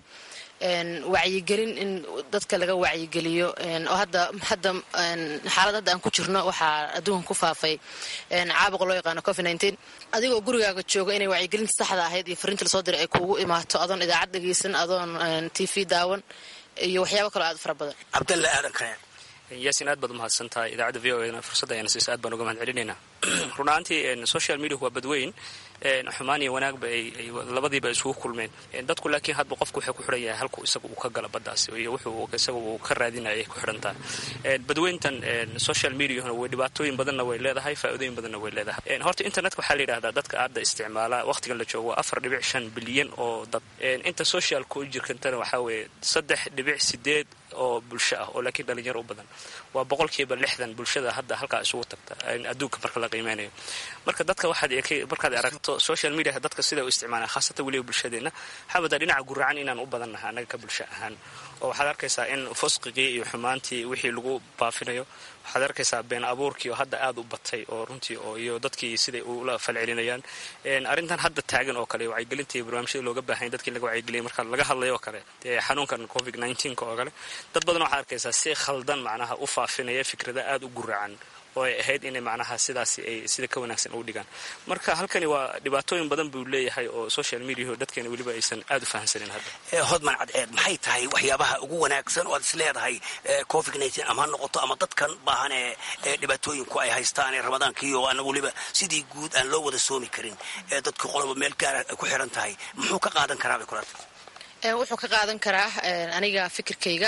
S20: wacyigelin in dadka laga wacyigeliyo oo hadda hadda xaalad hadda aan ku jirno waxaa adduunka ku faafay caabuqa loo yaqaano covid nineteen adigoo gurigaaga jooga inay wacyigelinta saxda ahayd iyo fariinta lasoo diray ay kuugu imaato adoon idaacad dhegeysan adoon t v daawan iyo waxyaabo kaloo aad fara badan
S19: cabdalla aadan kane
S21: yaasin aad baad umahadsan tahay idaacadda v o e fursadda ayana siisa aad baan uga mahad celinaynaa run ahaantii social media waa badweyn xumaan iyo wanaagba ay labadiiba isugu kulmeen dadku laakiin hadba qofku wuxuu ku xidhan yahay halku isaga uu ka gala baddaas iyo wuxuu isaga uu ka raadinaya ay ku xidhan tahay badweyntan social mediahuna way dhibaatooyin badanna way leedahay faa'iidooyin badanna way leedahay horta internetka waxaa la yidhahdaa dadka aadda isticmaala waqtigan la joogo waa afar dhibic shan bilyan oo dad inta socialka u jirkantana waxaa weeye saddex dhibic sideed oo bulsho ah oo laakiin dhalinyaro u badan waa boqolkiiba lixdan bulshada hadda halkaa isugu tagta adduunka marka la qiimeynayo marka dadka waxaad markaad aragto social media dadka sida u isticmaalaan khaasatan weliba bulshadeenna waxaa wadaa dhinaca guracan inaan u badannahay annaga ka bulsho ahaan oo waxaad arkaysaa in fusqigii iyo xumaantii wixii lagu baafinayo waxaad arkaysaa been abuurkii oo hadda aad u batay oo runtii oo iyo dadkii siday ula falcelinayaan arrintan hadda taagan oo kale wacyigelinta iyo barnaamijyada looga baahanya dadkii laga wacyigeliyay marka laga hadlayo oo kale xanuunkan covid nneteen-ka oo kale dad badan waxaad arkaysaa si khaldan macnaha u faafinaya fikrada aad u guracan oo ay ahayd inay macnaha sidaasi ay sida ka wanaagsan ugu dhigaan marka halkani waa dhibaatooyin badan buu leeyahay oo social mediaho dadkeena weliba aysan aad u fahamsanin hadda
S19: hodman cadceed maxay tahay waxyaabaha ugu wanaagsan oo aad is leedahay covid nneteen ama ha noqoto ama dadkan baahan ee dhibaatooyinku ay haystaan ee ramadaankiio aan weliba sidii guud aan loo wada soomi karin ee dadku qoloba meel gaara ay ku xiran tahay muxuu ka qaadan karaa bay kulata
S20: wuxuu ka qaadan karaa aniga fikirkayga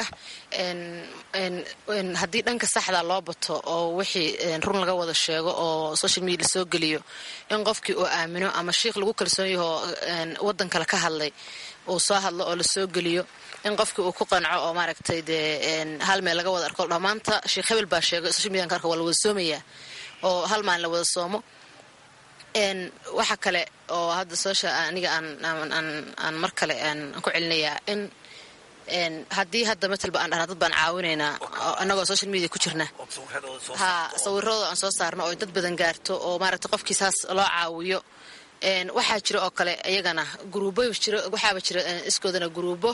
S20: haddii dhanka saxda loo bato oo wixii run laga wada sheego oo social media lasoo geliyo in qofkii uu aamino ama shiikh lagu kalsoon yahoo wadan kale ka hadlay uu soo hadlo oo lasoo geliyo in qofkii uu ku qanco oo maaragtay dee hal meel laga wada arko dhammaanta sheikh hebel baa sheegay social media ka arka waa la wada soomayaa oo hal maalin la wada soomo waxa kale oo hadda social aniga aan mar kale aan ku celinayaa in haddii hadda matalba aan dhahna dad baan caawinaynaa annagoo social media ku jirna ha sawiradooda aan soo saarno oo dad badan gaarto oo maaragta qofkii saas loo caawiyo waxaa jira oo kale iyagana gruubo jiro waxaaba jira iskoodana gruubo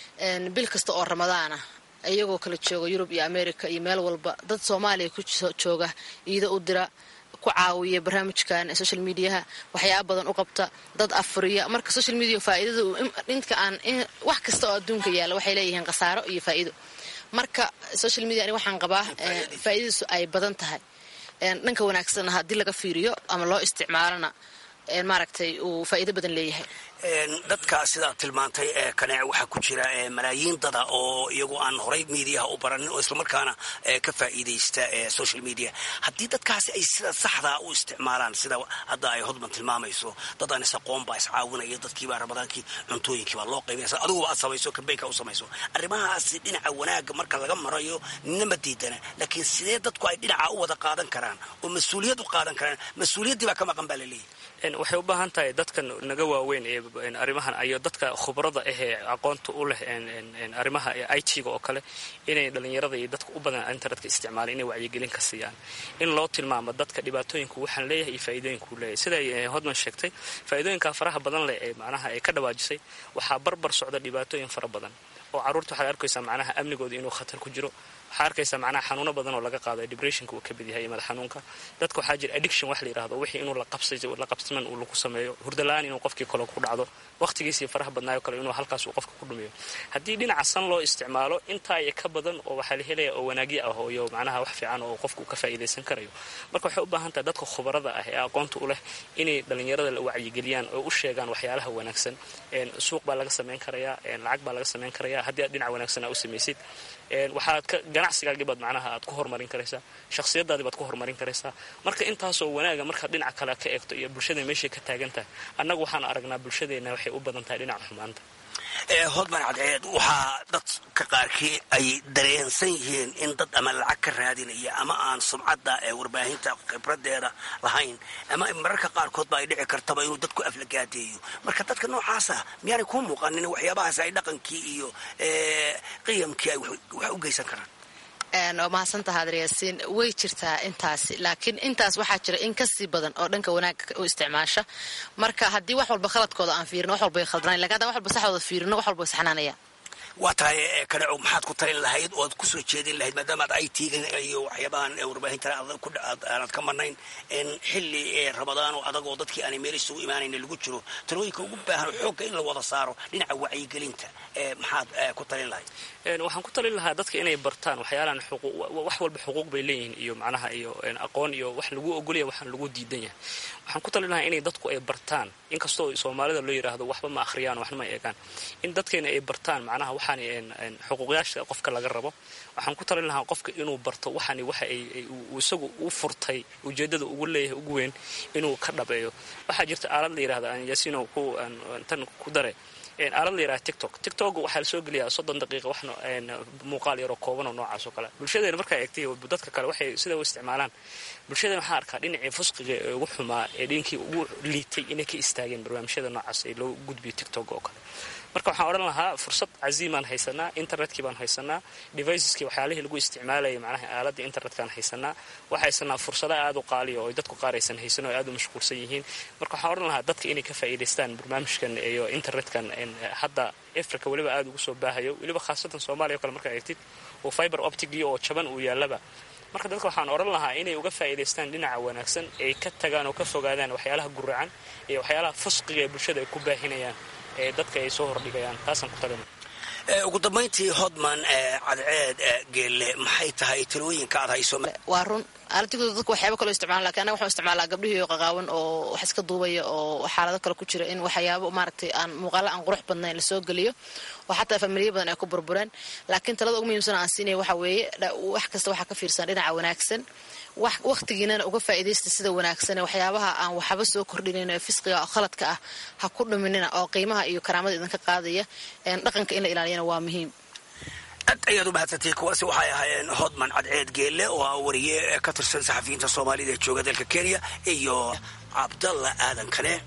S20: bil kasta oo ramadaana iyagoo kala jooga yurub iyo america iyo meel walba dad soomaaliya ku jooga iida u dira ku caawiya barnaamijkan social mediaha waxyaaba badan u qabta dad afuriya marka social media faa'iidada dhinka aan wax kasta oo adduunka yaalla waxay leeyihiin khasaaro iyo faa'iido marka social media ani waxaan qabaa faa'iidadiisu ay badan tahay dhanka wanaagsanna haddii laga fiiriyo ama loo isticmaalona maaragtay uu faa'iido badan leeyahay
S19: dadka sidaad tilmaantay ee kaneec waxaa ku jira malaayiin dada oo iyagu aan horay mediaha u baranin oo islamarkaana ka faa'iidaysta social media haddii dadkaasi ay sida saxdaa u isticmaalaan sida hadda ay hodman tilmaamayso dad aan isaqoon baa iscaawinaya dadkiibaa ramadaankii cuntooyinkiibaa loo qaybinaysa adiguba aad samayso kambeynka u samayso arrimahaasi dhinaca wanaagga marka laga marayo nina diidana laakiin sidee dadku ay dhinaca u wada qaadan karaan oo mas-uuliyad u qaadan karaan mas-uuliyaddii baa ka maqan baa laleeyahy
S21: waxay u baahan tahay dadkan naga waaweyn ee arrimahan iyo dadka khubrada ahee aqoonta u leh arrimaha i t-ga oo kale inay dhalinyarada iyo dadka u badan internetka isticmaalaan inay wacyigelin ka siiyaan in loo tilmaamo dadka dhibaatooyinku waxaan leeyahay iyo faa'iidooyinkuu leeyahay siday hodman sheegtay faa'iidooyinka faraha badan leh ee macnaha ay ka dhawaajisay waxaa barbar socda dhibaatooyin fara badan oo carruurta waxaad arkaysaa macnaha amnigooda inuu khatar ku jiro waxaa arkaysaa macnaha xanuuno badan oo laga qaado depressionka uu ka mid yahay madax xanuunka dadka waxaa jira addiction wax la yidhahdo wixii inuu la qabsiman uu lagu sameeyo hurdala-aan inuu qofkii kale ku dhacdo waqtigiisii faraha badnaayo kale inuu halkaas uu qofka ku dhumiyo haddii dhinaca san loo isticmaalo intaa iyo ka badan oo waxaa la helaya oo wanaagyo ah iyo macnaha wax fiican oo qofku ka faa'iidaysan karayo marka waxay u baahan tahay dadka khubarada ah ee aqoonta u leh inay dhalinyarada la wacyigeliyaan oo u sheegaan waxyaalaha wanaagsan suuq baa laga samayn karayaa lacag baa laga samayn karayaa haddii aad dhinac wanaagsan aa u samaysid waxaad ka ganacsigaagii baad macnaha aad ku horumarin karaysaa shakhsiyadaadii baad ku horumarin karaysaa marka intaasoo wanaaga markaad dhinaca kale ka eegto iyo bulshada meeshay ka taagan tahay annagu waxaan aragnaa bulshadeenna waxay u badan tahay dhinaca xumaanta
S19: hodman cadceed waxaa dadka qaarkii ay dareensan yihiin in dad ama lacag ka raadinaya ama aan sumcadda ee warbaahinta khibradeeda lahayn ama mararka qaarkoodba ay dhici kartaba inuu dadku aflagaadeeyo marka dadka noocaasa miyaanay kuu muuqanin waxyaabahaas ay dhaqankii iyo qiyamkii ay wax u geysan karaan
S20: waa mahadsantaha adryaasiin way jirtaa intaasi laakiin intaas waxaa jira in kasii badan oo dhanka wanaagga u isticmaasha marka haddii wax walba khaladkooda aan fiirino wax walba ay khaldanayn lakin haddaan wax walba saxdooda fiirino wax walba way saxnaanaya
S19: waa tahay kaneco maxaad ku talin lahayd oo aad kusoo jeedin lahayd maadaama aad it iyo waxyaabahan warbaahintan aanad ka marnayn xilli ramadaan oo adag oo dadkii aanay meel isugu imaanayn lagu jiro talooyinka ugu baahan xoogga in la wada saaro dhinaca wacyigelinta maxaad ku talin lahayd
S21: waxaan ku talin lahaa dadka inay bartaan waxyaalahan wax walba xuquuq bay leeyihiin iyo macnaha iyo aqoon iyo wax lagu ogolaya waxaan lagu diidan yahay waxaan ku talin lahaa inay dadku ay bartaan inkastoo soomaalida loo yidhaahdo waxba ma akhriyaan waxna ma eegaan in dadkeena ay bartaan macnaha waxaan xuquuqyaasha qofka laga rabo waxaan ku talin lahaa qofka inuu barto waxaan waxa ay isagu u furtay ujeedada ugu leeyahay ugu weyn inuu ka dhabeeyo waxaa jirta aalad la yidhahda aan yaasiino ku tan ku dare aalad la yidhaha tiktok tiktok waxaa lasoo geliyaa soddon daqiiqa wax muuqaal yaroo kooban oo noocaas oo kale bulshadeena markaa eegtay dadka kale waxay sida u isticmaalaan bulshadeena waxaa arkaa dhinacii fusqiga ee ugu xumaa ee dhinkii ugu liitay inay ka istaageen barnaamijyada noocaas ee loo gudbiyo tiktok oo kale marka waxaan odhan lahaa fursad caziimaan haysanaa internetkii baan haysanaa deviceskii waxyaalihii lagu isticmaalayay macnaha aaladda internetkaan haysanaa waxaa haysanaa fursada aad u qaaliya oo dadku qaar aysan haysan oo aad u mashquulsan yihiin marka waxaan odhan lahaa dadka inay ka faa'iidaystaan barnaamijkan iyo internetkan hadda africa weliba aad ugu soo baahayo weliba khaasatan soomaaliya o kale markaa eegtid oo fiber optigii oo jaban uu yaallaba marka dadka waxaan odhan lahaa inay uga faa'iidaystaan dhinaca wanaagsan ay ka tagaan oo ka fogaadaan waxyaalaha guracan iyo waxyaalaha fusqiga ee bulshada ay ku baahinayaan ee dadka ay soo hordhigayaan taasaan ku talina
S19: ugu dambayntii hodman cadceed geelle maxay tahay talooyinka aad hayso
S20: waa run aaladigoda dadku waxyaaba kaloo isticmaala lakin anaga waxaan isticmaalaa gabdhihii oo qaqaawan oo wax iska duubaya oo xaalado kale ku jira in waxyaabo maaragtay aan muuqaalo aan qurux badnayn lasoo geliyo oo xataa familiya badan ay ku burbureen laakiin talada ugu muhiimsan aan siinaya waxa weeye wax kasta waxaa ka fiirsan dhinaca wanaagsan wakhtigiinana uga faa'iidaysta sida wanaagsane waxyaabaha aan waxba soo kordhinayn ee fisqiga oo khaladka ah ha ku dhuminina oo qiimaha iyo karaamada idinka qaadaya dhaqanka in la ilaaliyana waa muhiim
S19: aad ayaad u mahadsantay kuwaasi waxay ahaayeen hodman cadceed geelle oo ah wariye ka tirsan saxafiyiinta soomaalida ee jooga dalka kenya iyo cabdalla aadan kane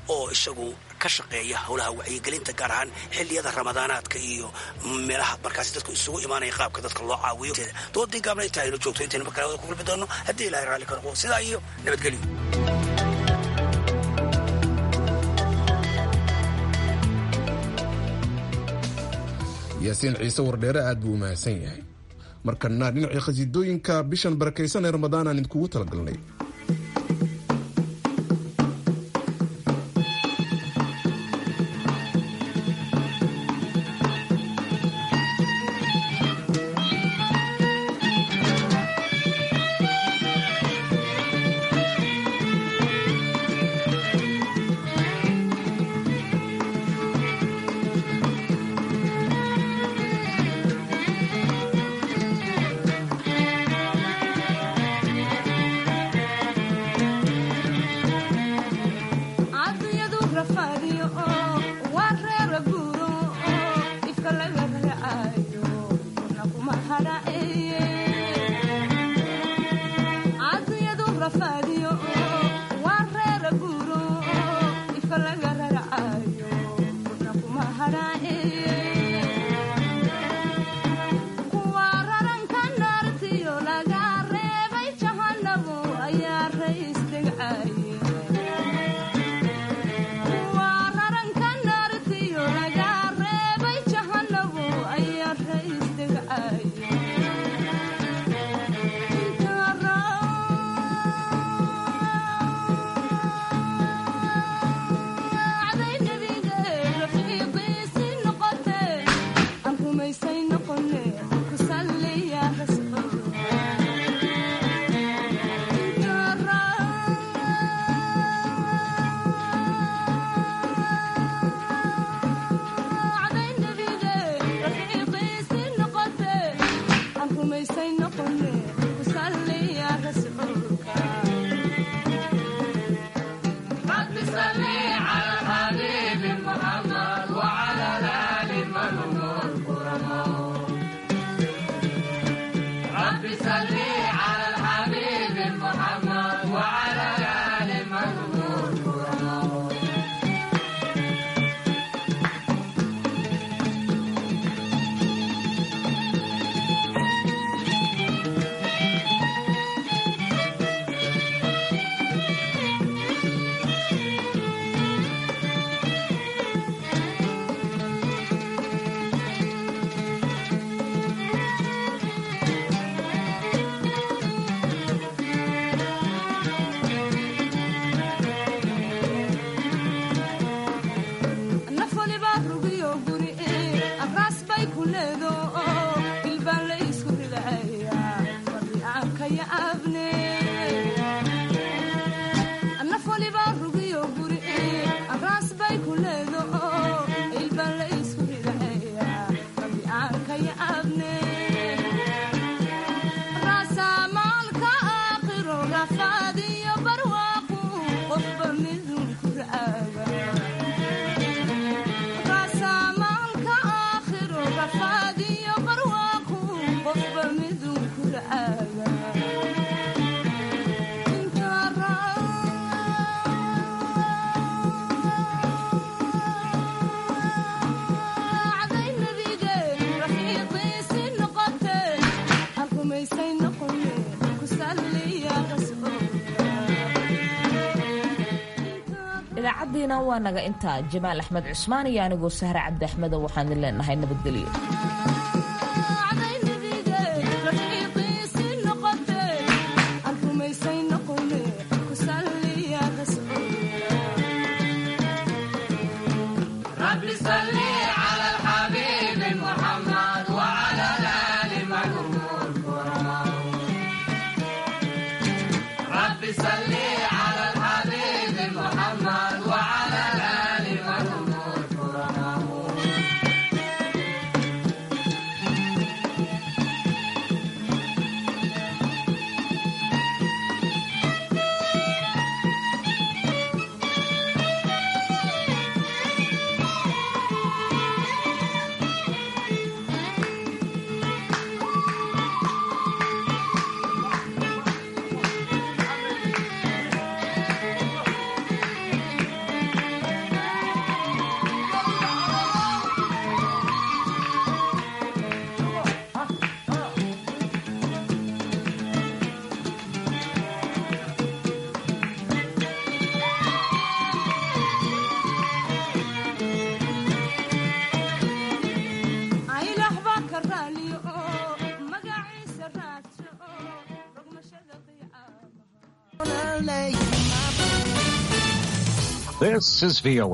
S19: oo isagu ka shaqeeya howlaha wacyigelinta gaar ahaan xilliyada ramadaanaadka iyo meelaha markaas dadku isugu imaanaya qaabka dadka loo caawiyo doodii gaabna inta aynu joogto intaynu markale wada ku kulmi doono haddii ilahay raalli ka noqo sidaa iyo nabadgelyo
S2: yaasiin ciise wardheere aad buu u mahadsan yahay markana dhinacii khasiidooyinka bishan barakaysan ee ramadaan aan idinkugu talagalnay
S1: idaacaddiina waa naga intaa jamaal axmed cusmaan iyo anigoo sahre cabdi axmedo waxaan idin leenahay nabadgelyo
S4: This is VOA.